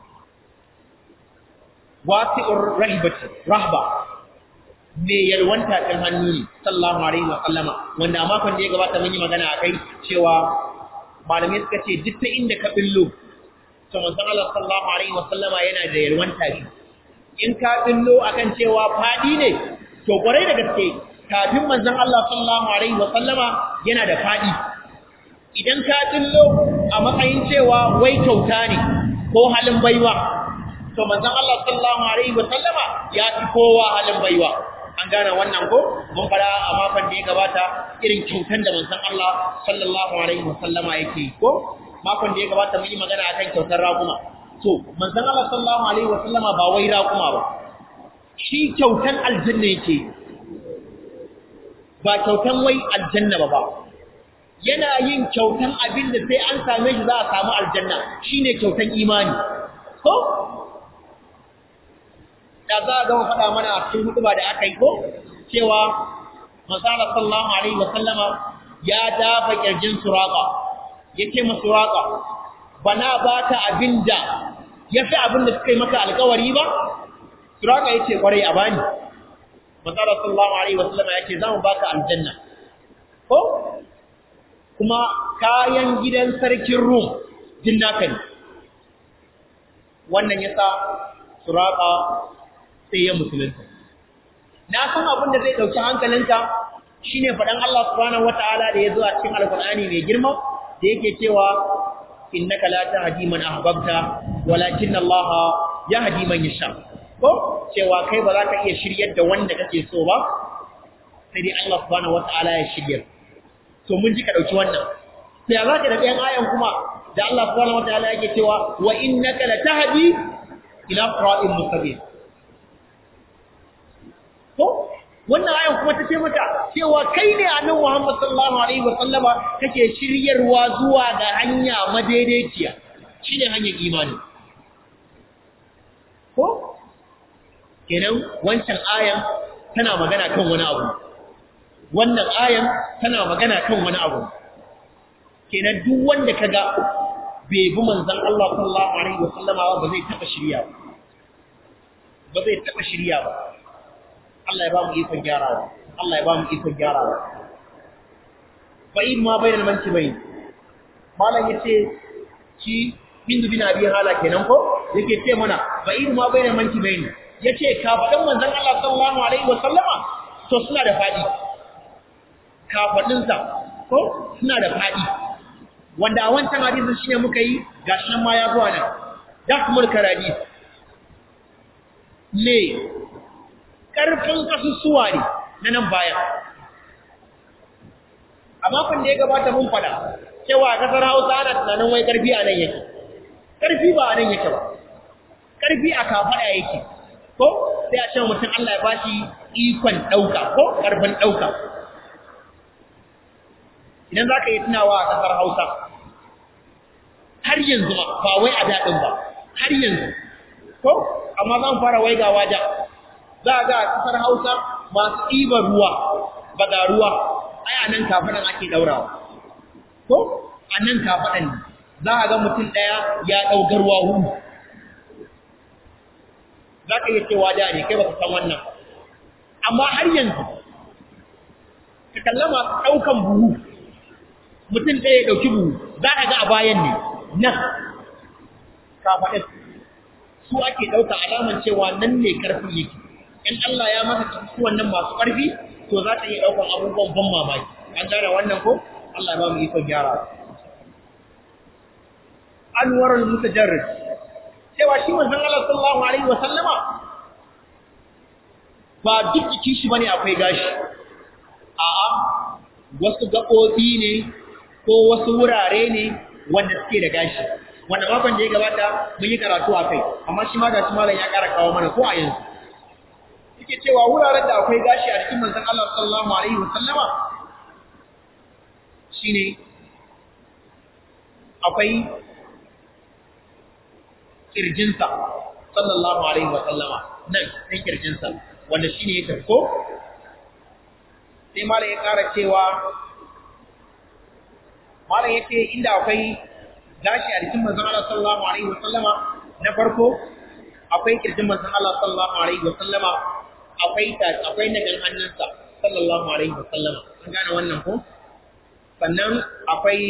wasi'ur rahibati rahba me yalwanta kan hannu ne sallallahu alaihi wa sallama wanda a makon da ya gabata mun yi magana akai cewa malamai suka ce duk ta inda ka billo to manzon Allah sallallahu alaihi wa sallama yana da yalwanta shi in ka billo akan cewa fadi ne to kwarai da gaske kafin manzon Allah sallallahu alaihi wa sallama yana da fadi idan ka billo a matsayin cewa wai kyauta ne ko halin baiwa to manzon Allah sallallahu alaihi wa sallama ya fi kowa halin baiwa an gane wannan ko mun fara a makon da ya gabata irin kyautan da manzon Allah sallallahu alaihi wa sallama yake ko makon da ya gabata mun yi magana akan kyautar raguma to manzon Allah sallallahu alaihi wa sallama ba wai raƙuma ba shi kyautan aljanna yake ba kyautan wai aljanna ba ba yana yin kyautan abin da sai an same shi za a samu aljanna shine kyautan imani ko da za a gama faɗa mana a cikin hutuba da aka yi ko cewa masala sallallahu alaihi wa sallama ya dafa kirjin suraka yake ma suraka bana baka abinda yafi abin da suka yi maka alƙawari ba suraka yace kwarai a bani masala sallallahu alaihi wa sallama yace zamu baka aljanna ko kuma kayan gidan sarkin rum din naka ne wannan yasa suraka sai ya musulunta na san abin da zai dauki hankalinka shine fadan Allah subhanahu wataala da yazo a cikin alqur'ani mai girma da yake cewa innaka la tahdi man ahbabta walakin Allah yahdi man yasha ko cewa kai ba za ka iya shiryar da wanda kake so ba sai dai Allah subhanahu wataala ya shiryar to mun ji ka dauki wannan sai ya zaka da ɗayan ayan kuma da Allah subhanahu wataala yake cewa wa innaka la tahdi ila siratin mustaqim ko wannan ayan kuma ta ce maka cewa kai ne annabi Muhammad sallallahu alaihi wa sallama kake shiryarwa zuwa ga hanya madaidaiciya shine hanyar imani ko kenan wancan ayan tana magana kan wani abu wannan ayan tana magana kan wani abu kenan duk wanda kaga bai bi manzon Allah sallallahu alaihi wa sallama ba zai taba shirya ba ba zai taba shirya ba Allah ya ba mu ikon gyarawa Allah ya ba mu ikon gyarawa fa in ma bainal mankibain malam yace ki hindu bin abi hala kenan ko yake ce mana fa in ma bainal mankibain yace kafadan manzon Allah sallallahu alaihi wa sallama to suna da fadi kafadin sa ko suna da fadi wanda a wancan hadisin shine muka yi gashi nan ma ya zuwa nan da kuma karadi ne ƙarfin ƙasusuwa ne na nan bayan. A makon da ya gabata mun fada, cewa a ƙasar Hausa ana tunanin wai ƙarfi a nan yake. Ƙarfi ba a nan yake ba, ƙarfi a kafaɗa yake, ko sai a cewa mutum Allah ya bashi ikon ɗauka ko ƙarfin ɗauka. Idan za ka yi tunawa a ƙasar Hausa, har yanzu ma ba wai a daɗin ba, har yanzu, ko amma zan fara waigawa da za a ga a kasar Hausa masu ɗiban ruwa baga ruwa ai a nan kafaɗan ake ɗaurawa ko a nan kafaɗan ne za a ga mutum ɗaya ya ɗaugar ruwa hudu za ka iya cewa da ne kai ba ka san wannan amma har yanzu ka kalla masu ɗaukan buhu mutum ɗaya ya ɗauki buhu za a ga a bayan ne nan kafaɗin su ake ɗauka alaman cewa nan ne ƙarfin yake in Allah ya maka su wannan masu ƙarfi to za ta iya ɗaukar abubuwan ban mamaki an gane wannan ko Allah ba mu ikon gyara anwarul mutajarrid cewa shi manzon Allah sallallahu alaihi wa sallama ba duk jikin shi bane akwai gashi a'a wasu gaɓoɓi ne ko wasu wurare ne wanda suke da gashi wanda makon da ya gabata mun yi karatu a kai amma shi ma ga shi malam ya ƙara kawo mana ko a yanzu yake cewa wuraren da akwai gashi a cikin manzon Allah sallallahu alaihi wa sallama shine akwai kirjinsa sallallahu alaihi wa sallama nan sai kirjinsa wanda shine ya karko sai malam ya ƙara cewa malam yace inda akwai gashi a cikin manzon Allah sallallahu alaihi wa sallama na farko akwai kirjin manzon Allah sallallahu alaihi wa sallama akwai ta akwai nagan hannunsa sallallahu alaihi wa sallama an gane wannan ko sannan akwai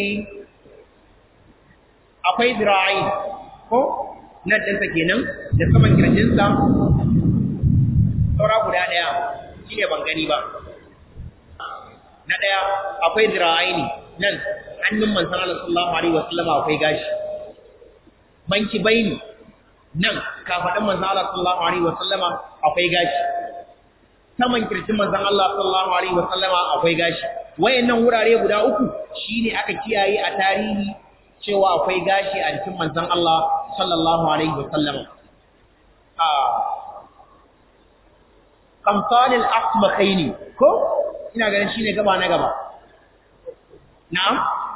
akwai zira'i ko na dinsa kenan da saman kirjinsa saura guda daya shine ban gani ba na daya akwai zira'i ne nan hannun manzon Allah sallallahu alaihi wa sallama akwai gashi banki baini nan kafaɗin manzan Allah sallallahu Alaihi wasallama akwai gashi saman kirjin manzan Allah sallallahu Alaihi wasallama akwai gashi wayannan wurare guda uku shine aka kiyaye a tarihi cewa akwai gashi a jikin manzan Allah sallallahu alaihi wa sallam a kamfanil asmakaini ko ina ganin shine gaba na gaba na'am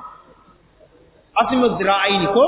asmu zira'aini ko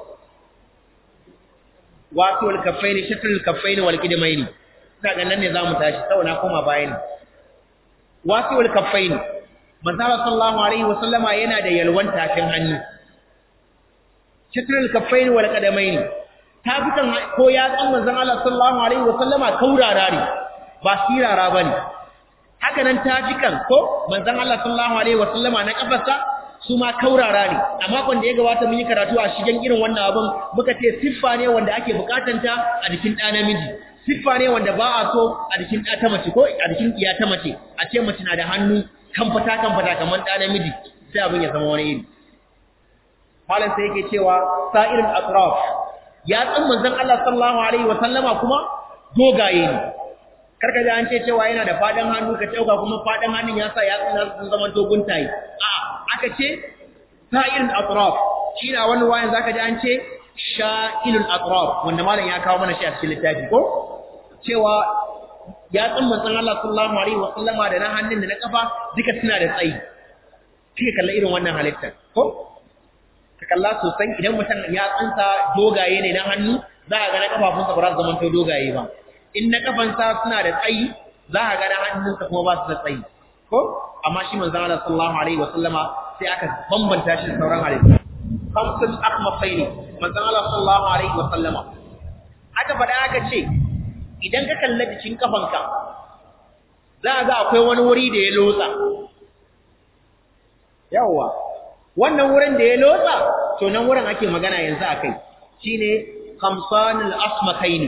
wato al-kaffaini shatrul kaffaini wal qidmaini ina ganin nan ne zamu tashi sau na koma bayani wato al-kaffaini manzo sallallahu alaihi wa sallama yana da yalwan tafin hannu shatrul kaffaini wal qidmaini tafikan ko ya tsan manzon Allah sallallahu alaihi wa sallama kaurara ne ba sirara bane haka nan tafikan ko manzon Allah sallallahu alaihi wa sallama na kafarsa su ma kaurara ne a makon da ya gabata mun yi karatu a shigen irin wannan abin muka ce siffa ne wanda ake bukatanta a jikin ɗa namiji siffa ne wanda ba a so a jikin ɗa ta mace ko a jikin iya ta mace a ce mace na da hannu kamfata kamfata kamar ɗa namiji sai abin ya zama wani iri malam sai yake cewa sa'irul atraf ya tsan manzon Allah sallallahu alaihi wa sallama kuma dogaye ne karka ji an ce cewa yana da fadan hannu ka dauka kuma fadan hannun ya sa ya tsina sun zama dogon tayi a aka ce sa'ilul atraf shi na wani wayan zaka ji an ce sha'ilul atraf wanda malam ya kawo mana shi a cikin littafi ko cewa ya tsan manzon Allah sallallahu alaihi wa sallama da na hannun da na kafa duka suna da tsayi kike kalla irin wannan halitta ko ka kalla sosai idan mutum ya tsansa dogaye ne na hannu za ka ga na kafafunsa ba za su zama to dogaye ba in na kafansa suna da tsayi za ka ga na hannunsa kuma ba su da tsayi ko amma shi manzon Allah sallallahu alaihi wa sallama sai aka bambanta shi da sauran halittu khamsul akhmasaini manzon Allah sallallahu alaihi wa sallama aka faɗa aka ce idan ka kalla jikin kafanka za a ga akwai wani wuri da ya lotsa yawwa wannan wurin da ya lotsa to nan wurin ake magana yanzu akai shine khamsanul asmakaini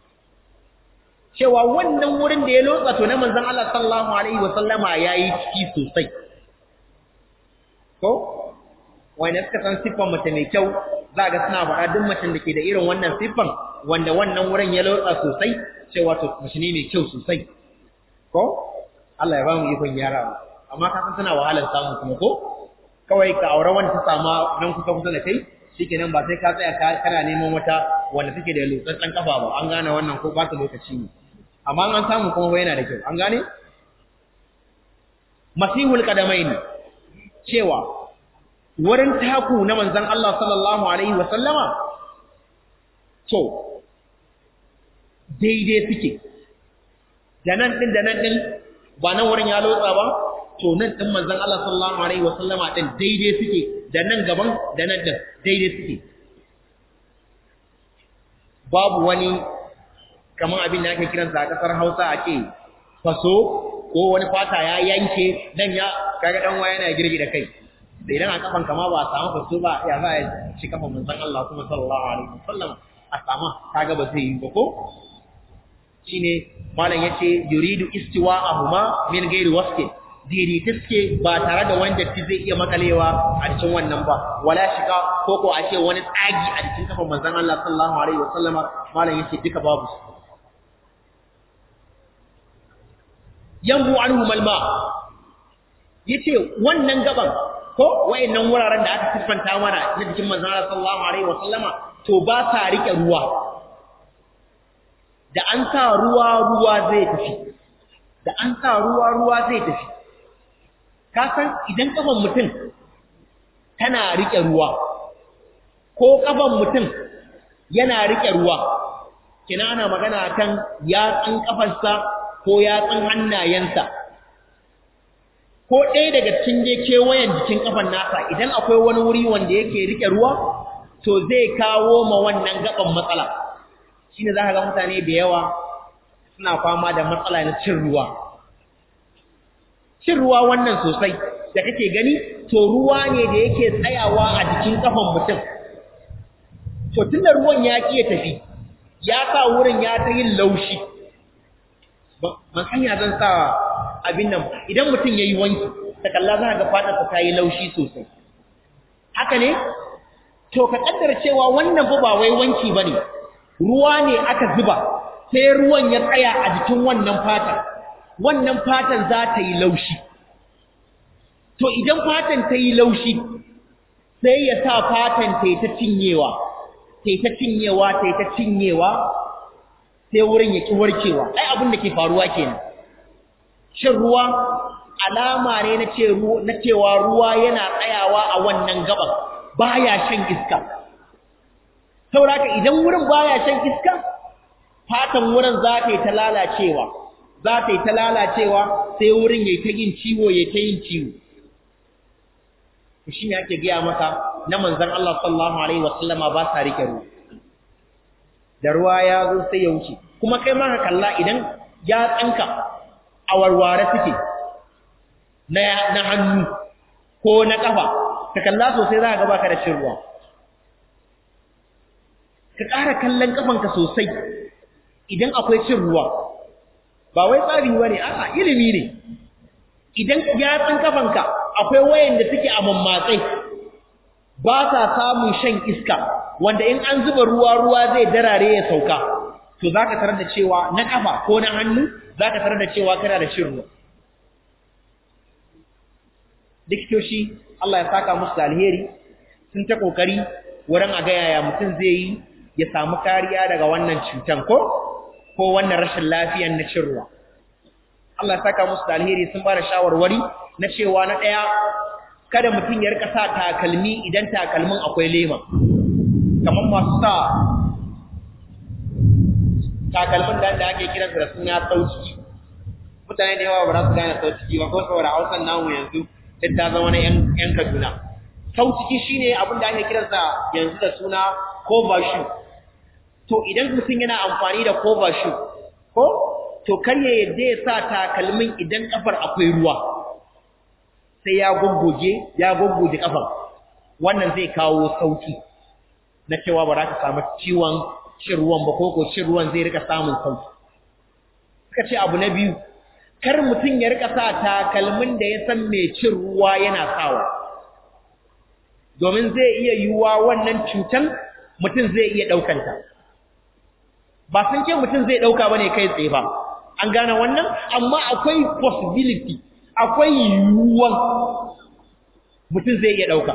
cewa wannan wurin da ya lotsa to na manzon Allah sallallahu alaihi wasallama yayi ciki sosai ko wanda suka san siffan mace mai kyau za ga suna faɗa duk macen da ke da irin wannan siffan wanda wannan wurin ya lotsa sosai cewa to mace ne mai kyau sosai ko Allah ya ba mu ikon yara amma ka san tana wahalar samu kuma ko kawai ka aure wanda ta sama nan kusa kusa da kai shikenan ba sai ka tsaya kana neman wata wanda take da lotsatsen kafa ba an gane wannan ko ba ta lokaci ne amma an samu kuma yana da kyau an gane masihul qadamaini cewa wurin taku na manzon Allah sallallahu alaihi wa sallama to daidai suke da nan din da nan din ba nan wurin ya lotsa ba to nan din manzon Allah sallallahu alaihi wa sallama din daidai suke da nan gaban da nan din daidai suke babu wani kamar abin da ake kiransa a kasar Hausa a ce faso ko wani fata ya yanke dan ya kaga dan waya yana girgi da kai da idan a kafan kama ba a samu faso ba ya za a ci kafan manzon Allah kuma sallallahu alaihi wasallam a sama kaga ba zai yi ba ko shine malam yace yuridu istiwa'ahuma min ghairi wasfin daidaita suke ba tare da wani datti zai iya makalewa a cikin wannan ba wala shiga ko ko a ce wani tsagi a cikin kafan manzon Allah sallallahu alaihi wasallam malam yace duka babu su yambu anhu malma yace wannan gaban ko wayannan wuraren da aka siffanta mana na jikin manzon Allah sallallahu alaihi wasallama to ba sa rike ruwa da an sa ruwa ruwa zai tafi da an sa ruwa ruwa zai tafi ka san idan kafan mutum tana rike ruwa ko kafan mutum yana rike ruwa kina ana magana kan yatsun kafarsa ko yatsun hannayensa ko ɗaya daga cikin je kewayen jikin kafan nasa idan akwai wani wuri wanda yake rike ruwa to zai kawo ma wannan gaban matsala shine za ka ga mutane da yawa suna fama da matsala na cin ruwa cin ruwa wannan sosai da kake gani to ruwa ne da yake tsayawa a jikin kafan mutum to tunda ruwan ya ƙi tafi ya sa wurin ya ta yin laushi ban hanya zan sa abin nan idan mutum ya yi wanki ta kalla za ga fatarsa ta yi laushi sosai haka ne to ka kaddara cewa wannan fa ba wai wanki ba ne ruwa ne aka zuba sai ruwan ya tsaya a jikin wannan fatan wannan fatan za ta yi laushi to idan fatan ta yi laushi sai ya sa fatan ta yi ta cinyewa tai ta cinyewa tai ta cinyewa sai wurin ya ki warkewa ai abin da ke faruwa kenan shin ruwa alama ne na ce na cewa ruwa yana tsayawa a wannan gaban baya shan iska saboda idan wurin baya shan iska fatan wurin za ta yi ta lalacewa za ta yi ta lalacewa sai wurin ya yi ta yin ciwo ya ta yin ciwo shi ne ake gaya maka na manzan Allah sallallahu alaihi wasallama ba sa rike ruwa da ruwa ya zo sai ya wuce kuma kai ma ka kalla idan ya tsanka a warware suke na na hannu ko na kafa ka kalla sosai za ka ga baka da cin ruwa ka ƙara kallon kafanka sosai idan akwai cin ruwa ba wai tsari bane a'a ilimi ne idan yatsun kafanka akwai wayanda suke a mammatsai ba sa samun shan iska wanda in an zuba ruwa ruwa zai darare ya sauka to zaka tarar da cewa na kafa ko na hannu zaka tarar da cewa kana da shin ruwa diktoshi Allah ya saka musu da alheri sun ta kokari wurin a ga yaya mutum zai yi ya samu kariya daga wannan cutan ko ko wannan rashin lafiyan na cin ruwa Allah ya saka musu da alheri sun ba da shawarwari na cewa na ɗaya kada mutum ya rika sa takalmi idan takalmin akwai lema kamar masu sa takalmin da da ake kiransa da suna sauciki mutane da yawa ba za su gane sauciki ba ko saboda hausan namu yanzu duk ta zama na yan kaduna sauciki shine abin da ake kiransa yanzu da suna cover shoe to idan mutum yana amfani da cover shoe ko to kar ya yadda ya sa takalmin idan kafar akwai ruwa sai ya goggoge ya goggoge kafar wannan zai kawo sauki na cewa ba za ka samu ciwon cin ruwan ba ko ko cin ruwan zai rika samun sauki suka ce abu na biyu kar mutum ya rika sa takalmin da ya san mai cin ruwa yana sawa domin zai iya yiwuwa wannan cutan mutum zai iya ɗaukanta ba sun ce mutum zai ɗauka ba ne kai tsaye ba an gane wannan amma akwai possibility akwai yiwuwan mutum zai iya ɗauka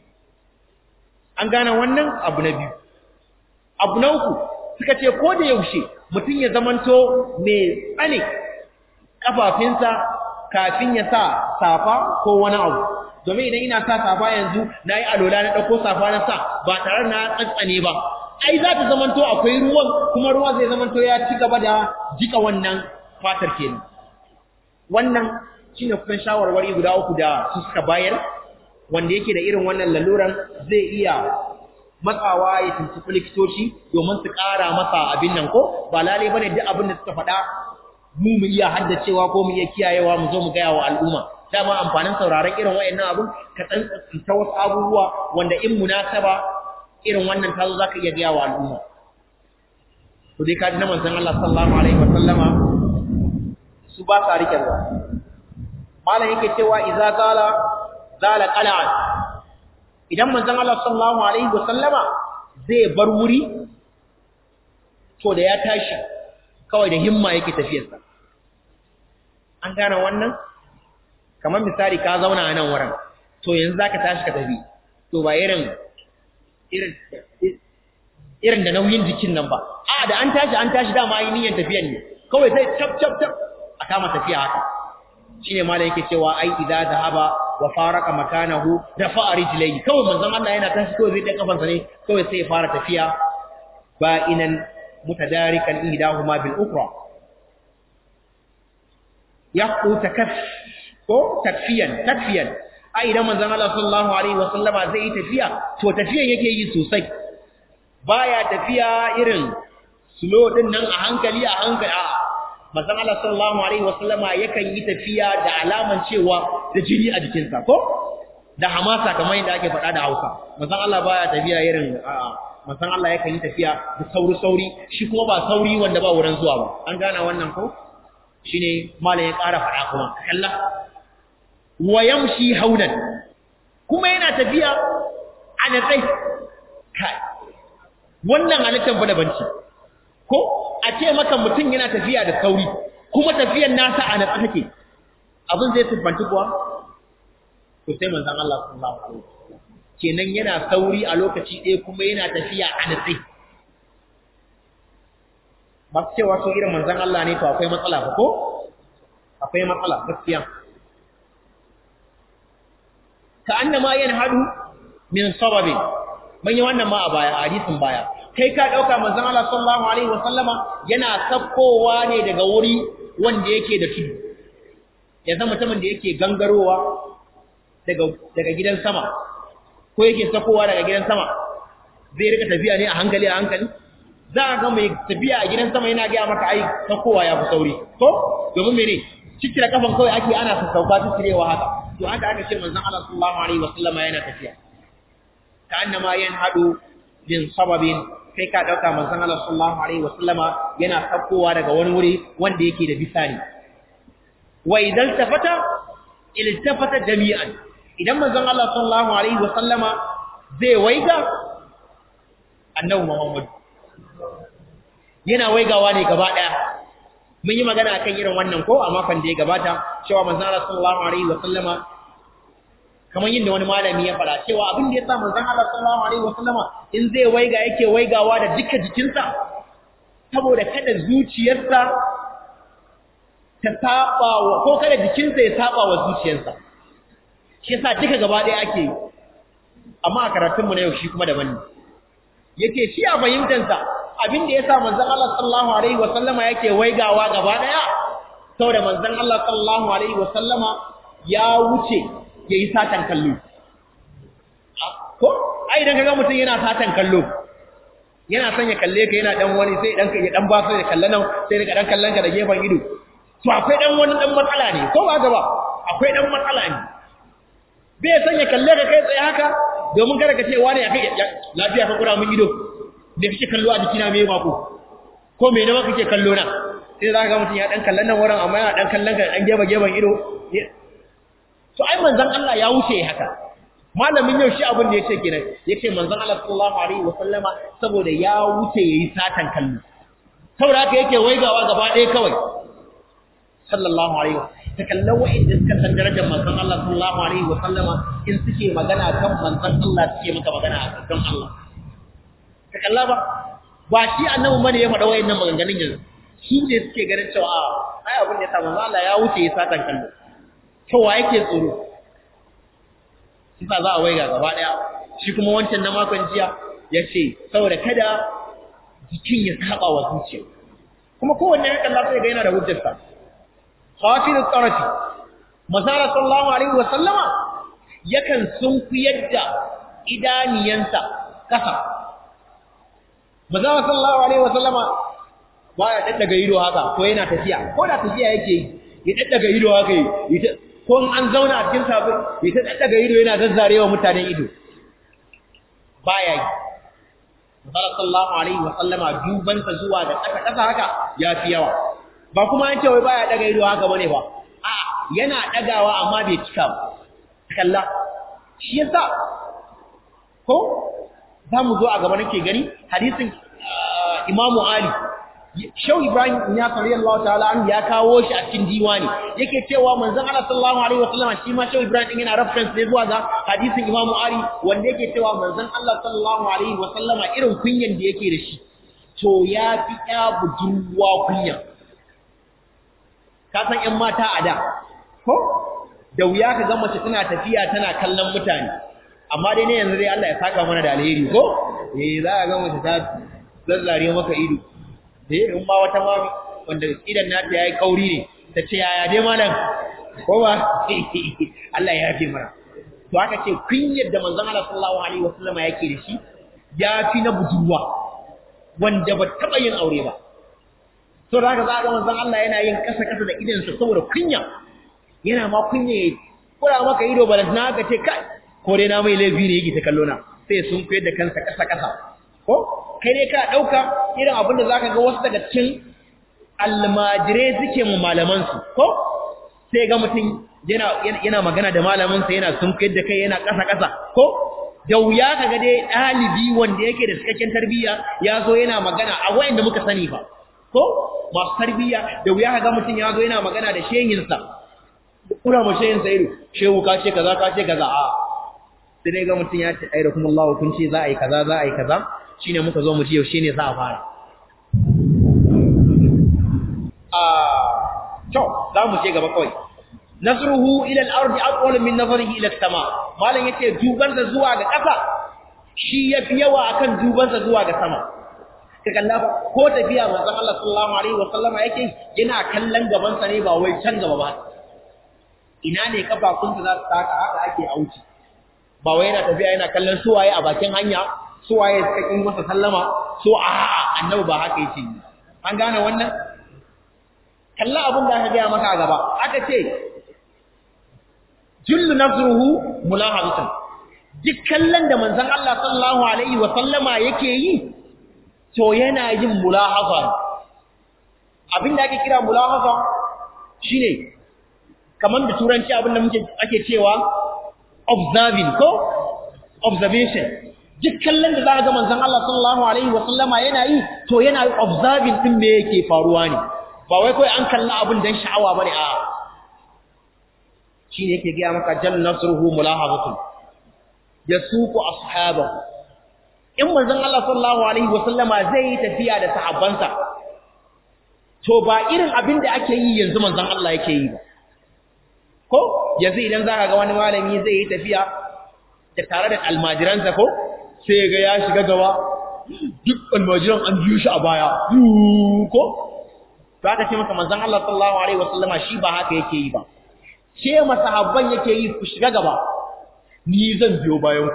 an gane wannan abu na biyu abu na uku suka ce ko da yaushe mutum ya zamanto mai tsane ƙafafinsa kafin ya sa safa ko wani abu domin idan ina sa safa yanzu na yi alola na ɗauko safa na sa ba tare na tsantsane ba ai za ta zamanto akwai ruwan kuma ruwa zai zamanto ya ci gaba da jika wannan fatar kenan wannan shine kusan shawarwari guda uku da su suka bayar wanda yake da irin wannan laluran zai iya matsawa ya tuntuɓi likitoci domin su ƙara masa abin nan ko ba lalai bane duk abin da suka faɗa mu mu iya haddacewa ko mu iya kiyayewa mu zo mu gaya wa al'umma dama amfanin sauraron irin wayannan abun ka tsantsanta wasu abubuwa wanda in munasaba irin wannan tazo zaka iya gaya wa al'umma to dai kaji na manzon Allah sallallahu alaihi wa sallama su ba sa rike ruwa malam yake cewa idza zala zala qala'an idan manzon Allah sallallahu alaihi wa sallama zai bar wuri to da ya tashi kawai da himma yake tafiyarsa an gane wannan kamar misali ka zauna a nan wurin to yanzu zaka tashi ka tafi to ba irin irin irin da nauyin jikin nan ba a da an tashi an tashi dama yi niyyar tafiyan ne kawai sai cap cap cap a kama tafiya haka shine malai yake cewa ai idza zahaba wa faraka makanahu da fa rijlayhi kawai manzon Allah yana tashi kawai zai da kafansa ne kawai sai ya fara tafiya ba inan mutadarikan ihdahuma bil ukra yaqu takaf ko takfiyan takfiyan ai idan manzon Allah sallallahu alaihi wasallama zai yi tafiya to tafiyan yake yi sosai baya tafiya irin slow din nan a hankali a hankali a manzon Allah sallallahu alaihi wasallama yakan yi tafiya da alaman cewa da jini a jikinsa ko da hamasa kamar yadda ake faɗa da Hausa manzon Allah baya tafiya irin a manzon Allah yakan yi tafiya da sauri sauri shi kuma ba sauri wanda ba wurin zuwa ba an gana wannan ko shine malam ya ƙara faɗa kuma kalla wa yamshi haunan kuma yana tafiya a natsai kai wannan halittar ba da banci ko a ce maka mutum yana tafiya da sauri kuma tafiyar nasa a natsa take abin zai siffanci kuwa to sai manzon Allah sallallahu alaihi wasallam kenan yana sauri a lokaci ɗaya kuma yana tafiya a natsi ba su cewa su irin manzan Allah ne to akwai matsala ba ko akwai matsala gaskiya ka annama yanhadu min sababin mun yi wannan ma a baya a hadisin baya kai ka dauka manzon Allah sallallahu alaihi wasallama yana sakkowa ne daga wuri wanda yake da tudu ya zama mutumin da yake gangarowa daga daga gidan sama ko yake sakkowa daga gidan sama zai rika tafiya ne a hankali a hankali za a ga mai tafiya a gidan sama yana ga maka ai sakkowa ya fi sauri ko domin mene cikira kafan kawai ake ana sassauka su cirewa haka to haka aka ce manzon Allah sallallahu alaihi wasallama yana tafiya ka annama yanhadu bin sababin kai ka dauka manzon Allah sallallahu alaihi wasallama yana sakkowa daga wani wuri wanda yake da bisani wa idan tafata iltafata jami'an idan manzon Allah sallallahu alaihi wasallama zai waiga annabi Muhammad yana waigawa ne gaba daya mun yi magana akan irin wannan ko a makon da ya gabata cewa manzon Allah sallallahu alaihi wasallama kamar yin da wani malami ya fara cewa abin da ya sa manzon Allah sallallahu alaihi wasallama in zai waiga yake waigawa da duka jikinsa saboda kada zuciyarsa ta saba wa ko kada jikinsa ya saba wa zuciyarsa shi yasa duka gaba ɗaya ake yi amma a karatunmu na yau shi kuma daban ne yake shi a fahimtansa abin da ya sa manzon Allah sallallahu alaihi wasallama yake waigawa gaba ɗaya saboda manzon Allah sallallahu alaihi wasallama ya wuce ya yi satan kallo. Ko, ai idan kaga mutum yana satan kallo, yana son ya kalle ka yana dan wani sai dan ya dan ba sai ya kalle nan sai daga dan kallon ka da gefen ido. To akwai dan wani dan matsala ne, ko ba gaba? Akwai dan matsala ne. Bai son ya kalle ka kai tsaye haka domin kada ka ce wani ya kai lafiya ka kura mun ido. Da kake kallo a jikina me ba ko? Ko me ne ma kake kallo na? Sai za ka ga mutum ya dan kallon nan wurin amma yana dan kallon ka dan gefe gefen ido. to ai manzon Allah ya wuce haka malamin yau shi abin da yace kenan yace manzon Allah sallallahu alaihi wasallama saboda ya wuce yayi satan kallo saboda haka yake waigawa gaba ɗaya kawai sallallahu alaihi ta kallon wa'inda suka san darajar manzon Allah sallallahu alaihi wasallama in suke magana kan manzon Allah suke maka magana a kan Allah ka kalla ba ba shi annabi bane ya faɗa wa'innan maganganun yanzu shi ne suke ganin cewa a ai abin da ya sa manzon Allah ya wuce yayi satan kallo cewa yake tsoro kisa za a waiga gaba daya shi kuma wancan na makon jiya ya ce saboda kada jikin ya saba wa zuciya kuma kowanne ya kalla sai ga yana da hujjarsa hafiz tsarafi masala sallallahu alaihi wa sallama yakan sunkuyar da idaniyansa kasa masala sallallahu alaihi wa sallama ba ya daddaga ido haka ko yana tafiya ko da tafiya yake yi ya daddaga ido haka yi ko an zauna a cikin safi ya ta daga ido yana zazzarewa mutanen ido baya yi sallallahu alaihi wa sallama duban sa zuwa da kasa kasa haka ya fi yawa ba kuma an ce wai baya daga ido haka bane ba a yana dagawa amma bai cika ba kalla shi yasa ko za mu zo a gaba nake gani hadisin imamu ali Shau Ibrahim ya fari Allah ta'ala an ya kawo shi a cikin diwani yake cewa manzon Allah sallallahu alaihi wasallam shi ma Shau Ibrahim din yana reference ne zuwa ga hadisin Imam Ali wanda yake cewa manzon Allah sallallahu alaihi wasallam irin kunyan da yake da shi to ya fi ya budurwa kunya ka san ƴan mata a da ko da wuya ka ga mace tana tafiya tana kallon mutane amma dai ne yanzu dai Allah ya saka mana da alheri ko eh za ka ga mace ta zazzare maka ido da in ma wata mami wanda idan nata yayi kauri ne ta ce yaya dai malam ko ba Allah ya yafe mana to aka ce kunyar da manzon Allah sallallahu alaihi wasallam yake da shi ya fi na budurwa wanda ba taba yin aure ba to da haka za ga manzon Allah yana yin kasa kasa da idan sa saboda kunya yana ma kunya kura maka ido ba na ka ce kai ko dai na mai laifi ne yake ta kallo na sai sun koyar da kansa kasa kasa ko kai ne ka dauka irin abin da zaka ga wasu daga cikin almajire suke mu malaman su ko sai ga mutum yana yana magana da malamin sa yana sunkuyar da kai yana kasa kasa ko da wuya kaga dai dalibi wanda yake da cikakken tarbiyya ya zo yana magana a wayanda muka sani ba ko masu tarbiyya da wuya kaga mutum ya zo yana magana da shehin sa kura mu shehin sa ido shehu ka ce kaza ka ce kaza a sai dai ga mutum ya ce ai da kuma Allah kun ce za a yi kaza za a yi kaza shine muka zo mu ji yaushe ne za a fara a to za mu je gaba kawai nasruhu ila al-ardi aqwal min nazarihi ila as-sama malan yace duban sa zuwa ga ƙasa shi yafi yawa akan duban sa zuwa ga sama ka kalla ko tafiya manzon Allah sallallahu alaihi wasallama yake yana kallon gaban sa ne ba wai can gaba ba ina ne kafafunsa za su taka haka ake auci ba wai yana tafiya yana kallon suwaye a bakin hanya suwaye suka kin masa sallama so a annabi ba haka yake yi an gane wannan kalla abin da aka gaya maka a gaba aka ce jullu nafsuhu mulahabatan duk kallon da manzon Allah sallallahu alaihi wa sallama yake yi to yana yin mulahaza abin da ake kira mulahaza shine kamar da turanci abin da muke ake cewa observing ko observation duk kallon da za ga manzon Allah sallallahu alaihi wa sallama yana yi to yana observing din me yake faruwa ne ba wai kai an kalla abin dan sha'awa bane a shine yake ga maka jal nasruhu mulahabatu yasuqu ashabahu in manzon Allah sallallahu alaihi wa sallama zai tafiya da sahabbansa to ba irin abin da ake yi yanzu manzon Allah yake yi ba ko yanzu idan za ka ga wani malami zai yi tafiya da tare da almajiransa ko sai ga ya shiga gaba duk almajiran an biyo shi a baya ko to aka ce masa manzon Allah sallallahu alaihi wasallama shi ba haka yake yi ba ce masahabban yake yi ku shiga gaba ni zan biyo bayan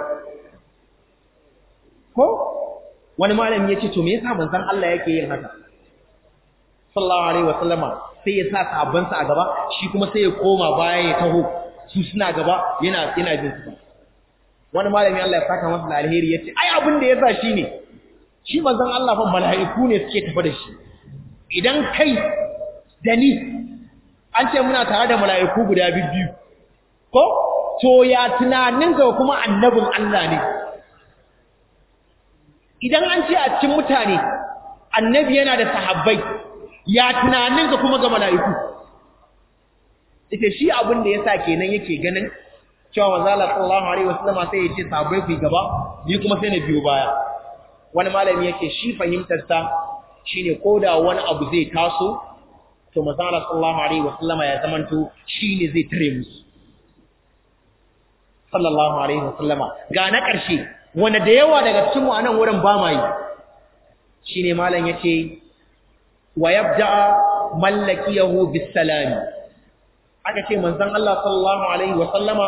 ko wani malami yace to me yasa manzon Allah yake yin haka sallallahu alaihi wasallama sai ya sa sahabbansa a gaba shi kuma sai ya koma baya ya taho su suna gaba yana yana jin su wani malami Allah ya saka masa alheri yace ai abin da yasa shine shi manzon Allah fa mala'iku ne suke tafi da shi idan kai da ni an ce muna tare da mala'iku guda biyu ko to ya tunanin ga kuma annabin Allah ne idan an ce a cikin mutane annabi yana da sahabbai ya tunanin ka kuma ga mala'iku ita shi abin da yasa kenan yake ganin cewa manzo Allah sallallahu alaihi wasallam sai ya ce sahabbai ku gaba ni kuma sai na biyo baya wani malami yake shi fahimtar sa shine koda wani abu zai taso to manzo Allah sallallahu alaihi wasallam ya zamanto shine zai tare musu sallallahu alaihi wasallama ga na ƙarshe wanda da yawa daga cikin mu anan wurin ba mai shine malam yace wa yabda mallakiyahu bisalami aka ce manzon Allah sallallahu alaihi wa sallama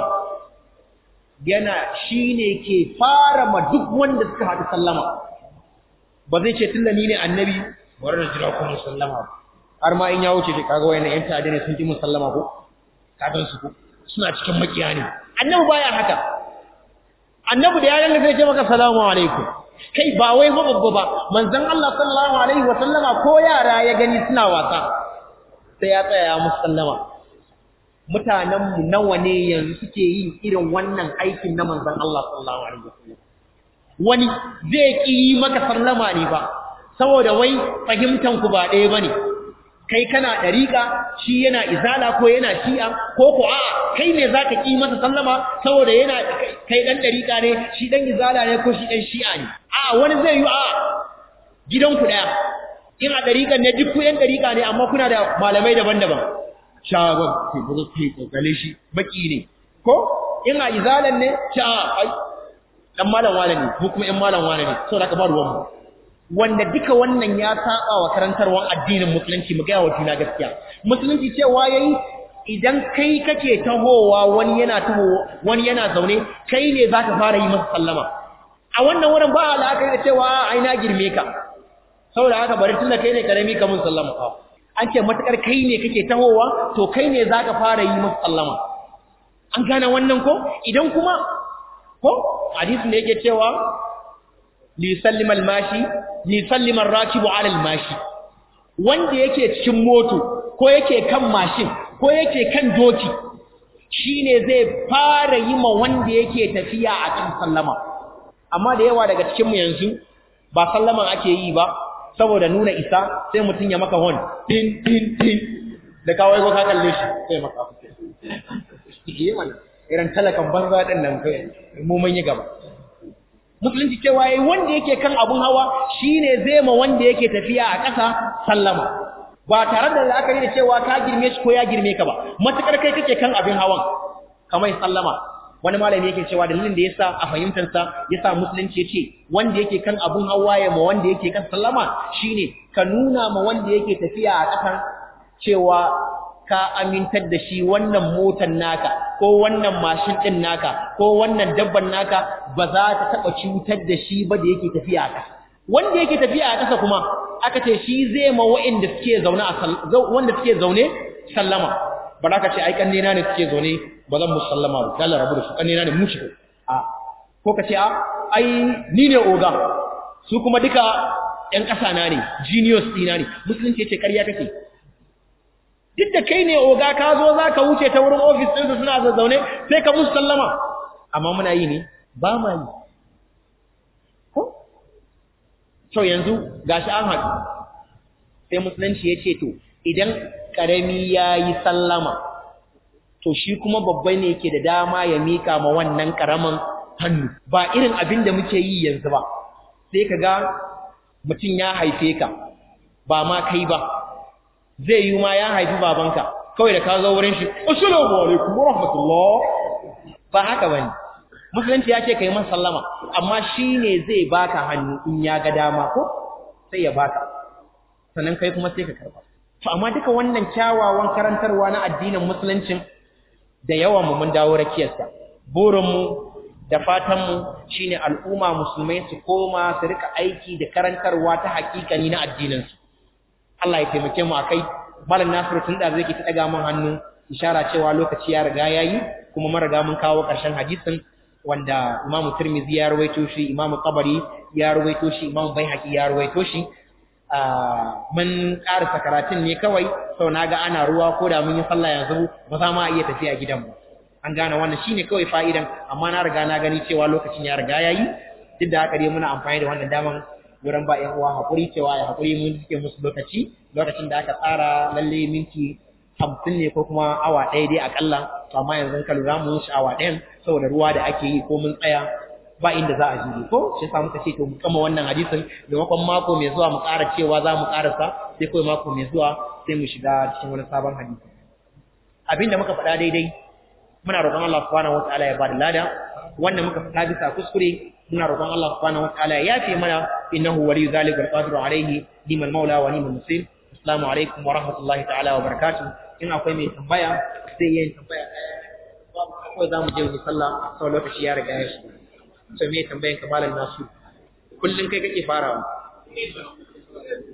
yana shine ke fara ma duk wanda suka hadu sallama ba zai ce tunda ni ne annabi bari na jira ku sallama har ma in ya wuce shi kaga wayannan yan ta'adda ne sun ji musallama ko kagan su ko suna cikin makiya ne annabi baya haka annabi da yaran da zai ce maka salamu alaikum kai ba wai fa babba ba manzon Allah sallallahu alaihi wa sallama ko yara ya gani suna wasa sai ya tsaya ya musu sallama mutanen mu nawa ne yanzu suke yin irin wannan aikin na manzon Allah sallallahu alaihi wa sallam wani zai ki yi maka sallama ne ba saboda wai fahimtan ku ba ɗaya bane kai kana dariƙa shi yana izala ko yana shi'a ko ko a'a kai ne zaka ki masa sallama saboda yana kai dan dariƙa ne shi dan izala ne ko shi dan shi'a ne a'a wani zai yi a'a gidan ku daya in a dariƙan ne duk ku yan dariƙa ne amma kuna da malamai daban-daban shagon ke buga kai kokale shi baki ne ko in a izalan ne sha ai dan malam wala ne ko kuma yan malam wala ne saboda ka ba ruwan mu wanda duka wannan ya saba wa karantarwar addinin musulunci mu ga wa juna gaskiya musulunci cewa yayi idan kai kake tahowa wani yana taho wani yana zaune kai ne zaka fara yi masa sallama a wannan wurin ba alaka da cewa ai na girme ka saboda haka bari tunda kai ne karami ka mun sallama ka an ce matakar kai ne kake tahowa to kai ne zaka fara yi masa sallama an gane wannan ko idan kuma ko hadisin da yake cewa ليسلم الماشي ليسلم الراكب على الماشي wanda yake cikin moto ko yake kan mashin ko yake kan doki shine zai fara yi ma wanda yake tafiya a cikin sallama amma da yawa daga cikin mu yanzu ba sallaman ake yi ba saboda nuna isa sai mutun ya maka hon din din din da kawai ko ka kalle shi sai maka yi mana irin talakan banza din nan kai mu mun yi gaba musulunci cewa yayi wanda yake kan abun hawa shine zai ma wanda yake tafiya a ƙasa sallama ba tare da la'akari da cewa ka girme shi ko ya girme ka ba matukar kai kake kan abin hawan kamar sallama wani malami yake cewa dalilin da yasa a fahimtar sa yasa musulunci yace wanda yake kan abun hawa ya ma wanda yake kan sallama shine ka nuna ma wanda yake tafiya a ƙasan cewa ka amintar da shi wannan motar naka ko wannan mashin din naka ko wannan dabban naka ba za ta taba cutar da shi ba da yake tafiya a ƙasa wanda yake tafiya a ƙasa kuma aka ce shi zai ma wa'inda suke zaune a wanda suke zaune sallama ba za ka ce ai kannena ne suke zaune ba zan musu sallama ba kala rabu da su kannena ne mu shi a ko ka ce a ai ni ne oga su kuma duka ƴan ƙasa na ne genius ɗina ne musulunci ya ce ƙarya kake duk da kai ne oga ka zo za ka wuce ta wurin ofis ɗinsu suna zazzaune sai ka musu sallama amma muna yi ne ba ma yi to yanzu gashi an haɗu sai musulunci ya ce to idan ƙarami ya yi sallama to shi kuma babba ne ke da dama ya mika ma wannan ƙaramin hannu ba irin abin da muke yi yanzu ba sai ka ga mutum ya haife ka ba ma kai ba zai yi ma ya haifi babanka kawai da ka zo wurin shi assalamu alaikum wa rahmatullah ba haka bane musulunci ya ce kai masa sallama amma shine zai baka hannu in ya ga dama ko sai ya baka sannan kai kuma sai ka karba to amma duka wannan kyawawan karantarwa na addinin musuluncin da yawan mu mun dawo rakiyarsa burin mu da fatan mu shine al'umma musulmai su koma su rika aiki da karantarwa ta hakikani na addinin su Allah ya taimake mu akai malam Nasiru tun da zai ki ta daga mun hannu ishara cewa lokaci ya riga yayi kuma mun riga mun kawo ƙarshen hadisin wanda Imam Tirmidhi ya rawaito shi Imam Tabari ya rawaito shi Imam Baihaqi ya rawaito shi mun ƙarasa karatun ne kawai sau naga ana ruwa ko da mun yi sallah yanzu ba za ma iya tafiya gidan ba an gane wannan shine kawai fa'idan amma na riga na gani cewa lokacin ya riga yayi duk da haka dai muna amfani da wannan daman wurin ba ƴan uwa hakuri cewa ya hakuri mun cike musu lokaci lokacin da aka tsara lalle minti hamsin ne ko kuma awa ɗaya dai akalla to amma yanzu ka lura mu shi awa ɗayan saboda ruwa da ake yi ko mun tsaya ba inda za a ji ko shi yasa muka ce to mu kama wannan hadisin maimakon mako mai zuwa mu ƙara cewa za mu ƙarasa sai kawai mako mai zuwa sai mu shiga cikin wani sabon hadisi abinda muka faɗa daidai muna roƙon Allah subhanahu wataala ya bada lada wanda muka faɗa bisa kuskure muna roƙon Allah subhanahu wataala ya yafe mana innahu waliyyu zalika wal qadiru alayhi liman maula wa liman muslim assalamu alaikum wa rahmatullahi ta'ala wa barakatuh in akwai mai tambaya sai yayin tambaya ko za mu je mu sallah sau lokaci ya riga ya shiga sai me tambayan ka malam nasu kullun kai kake farawa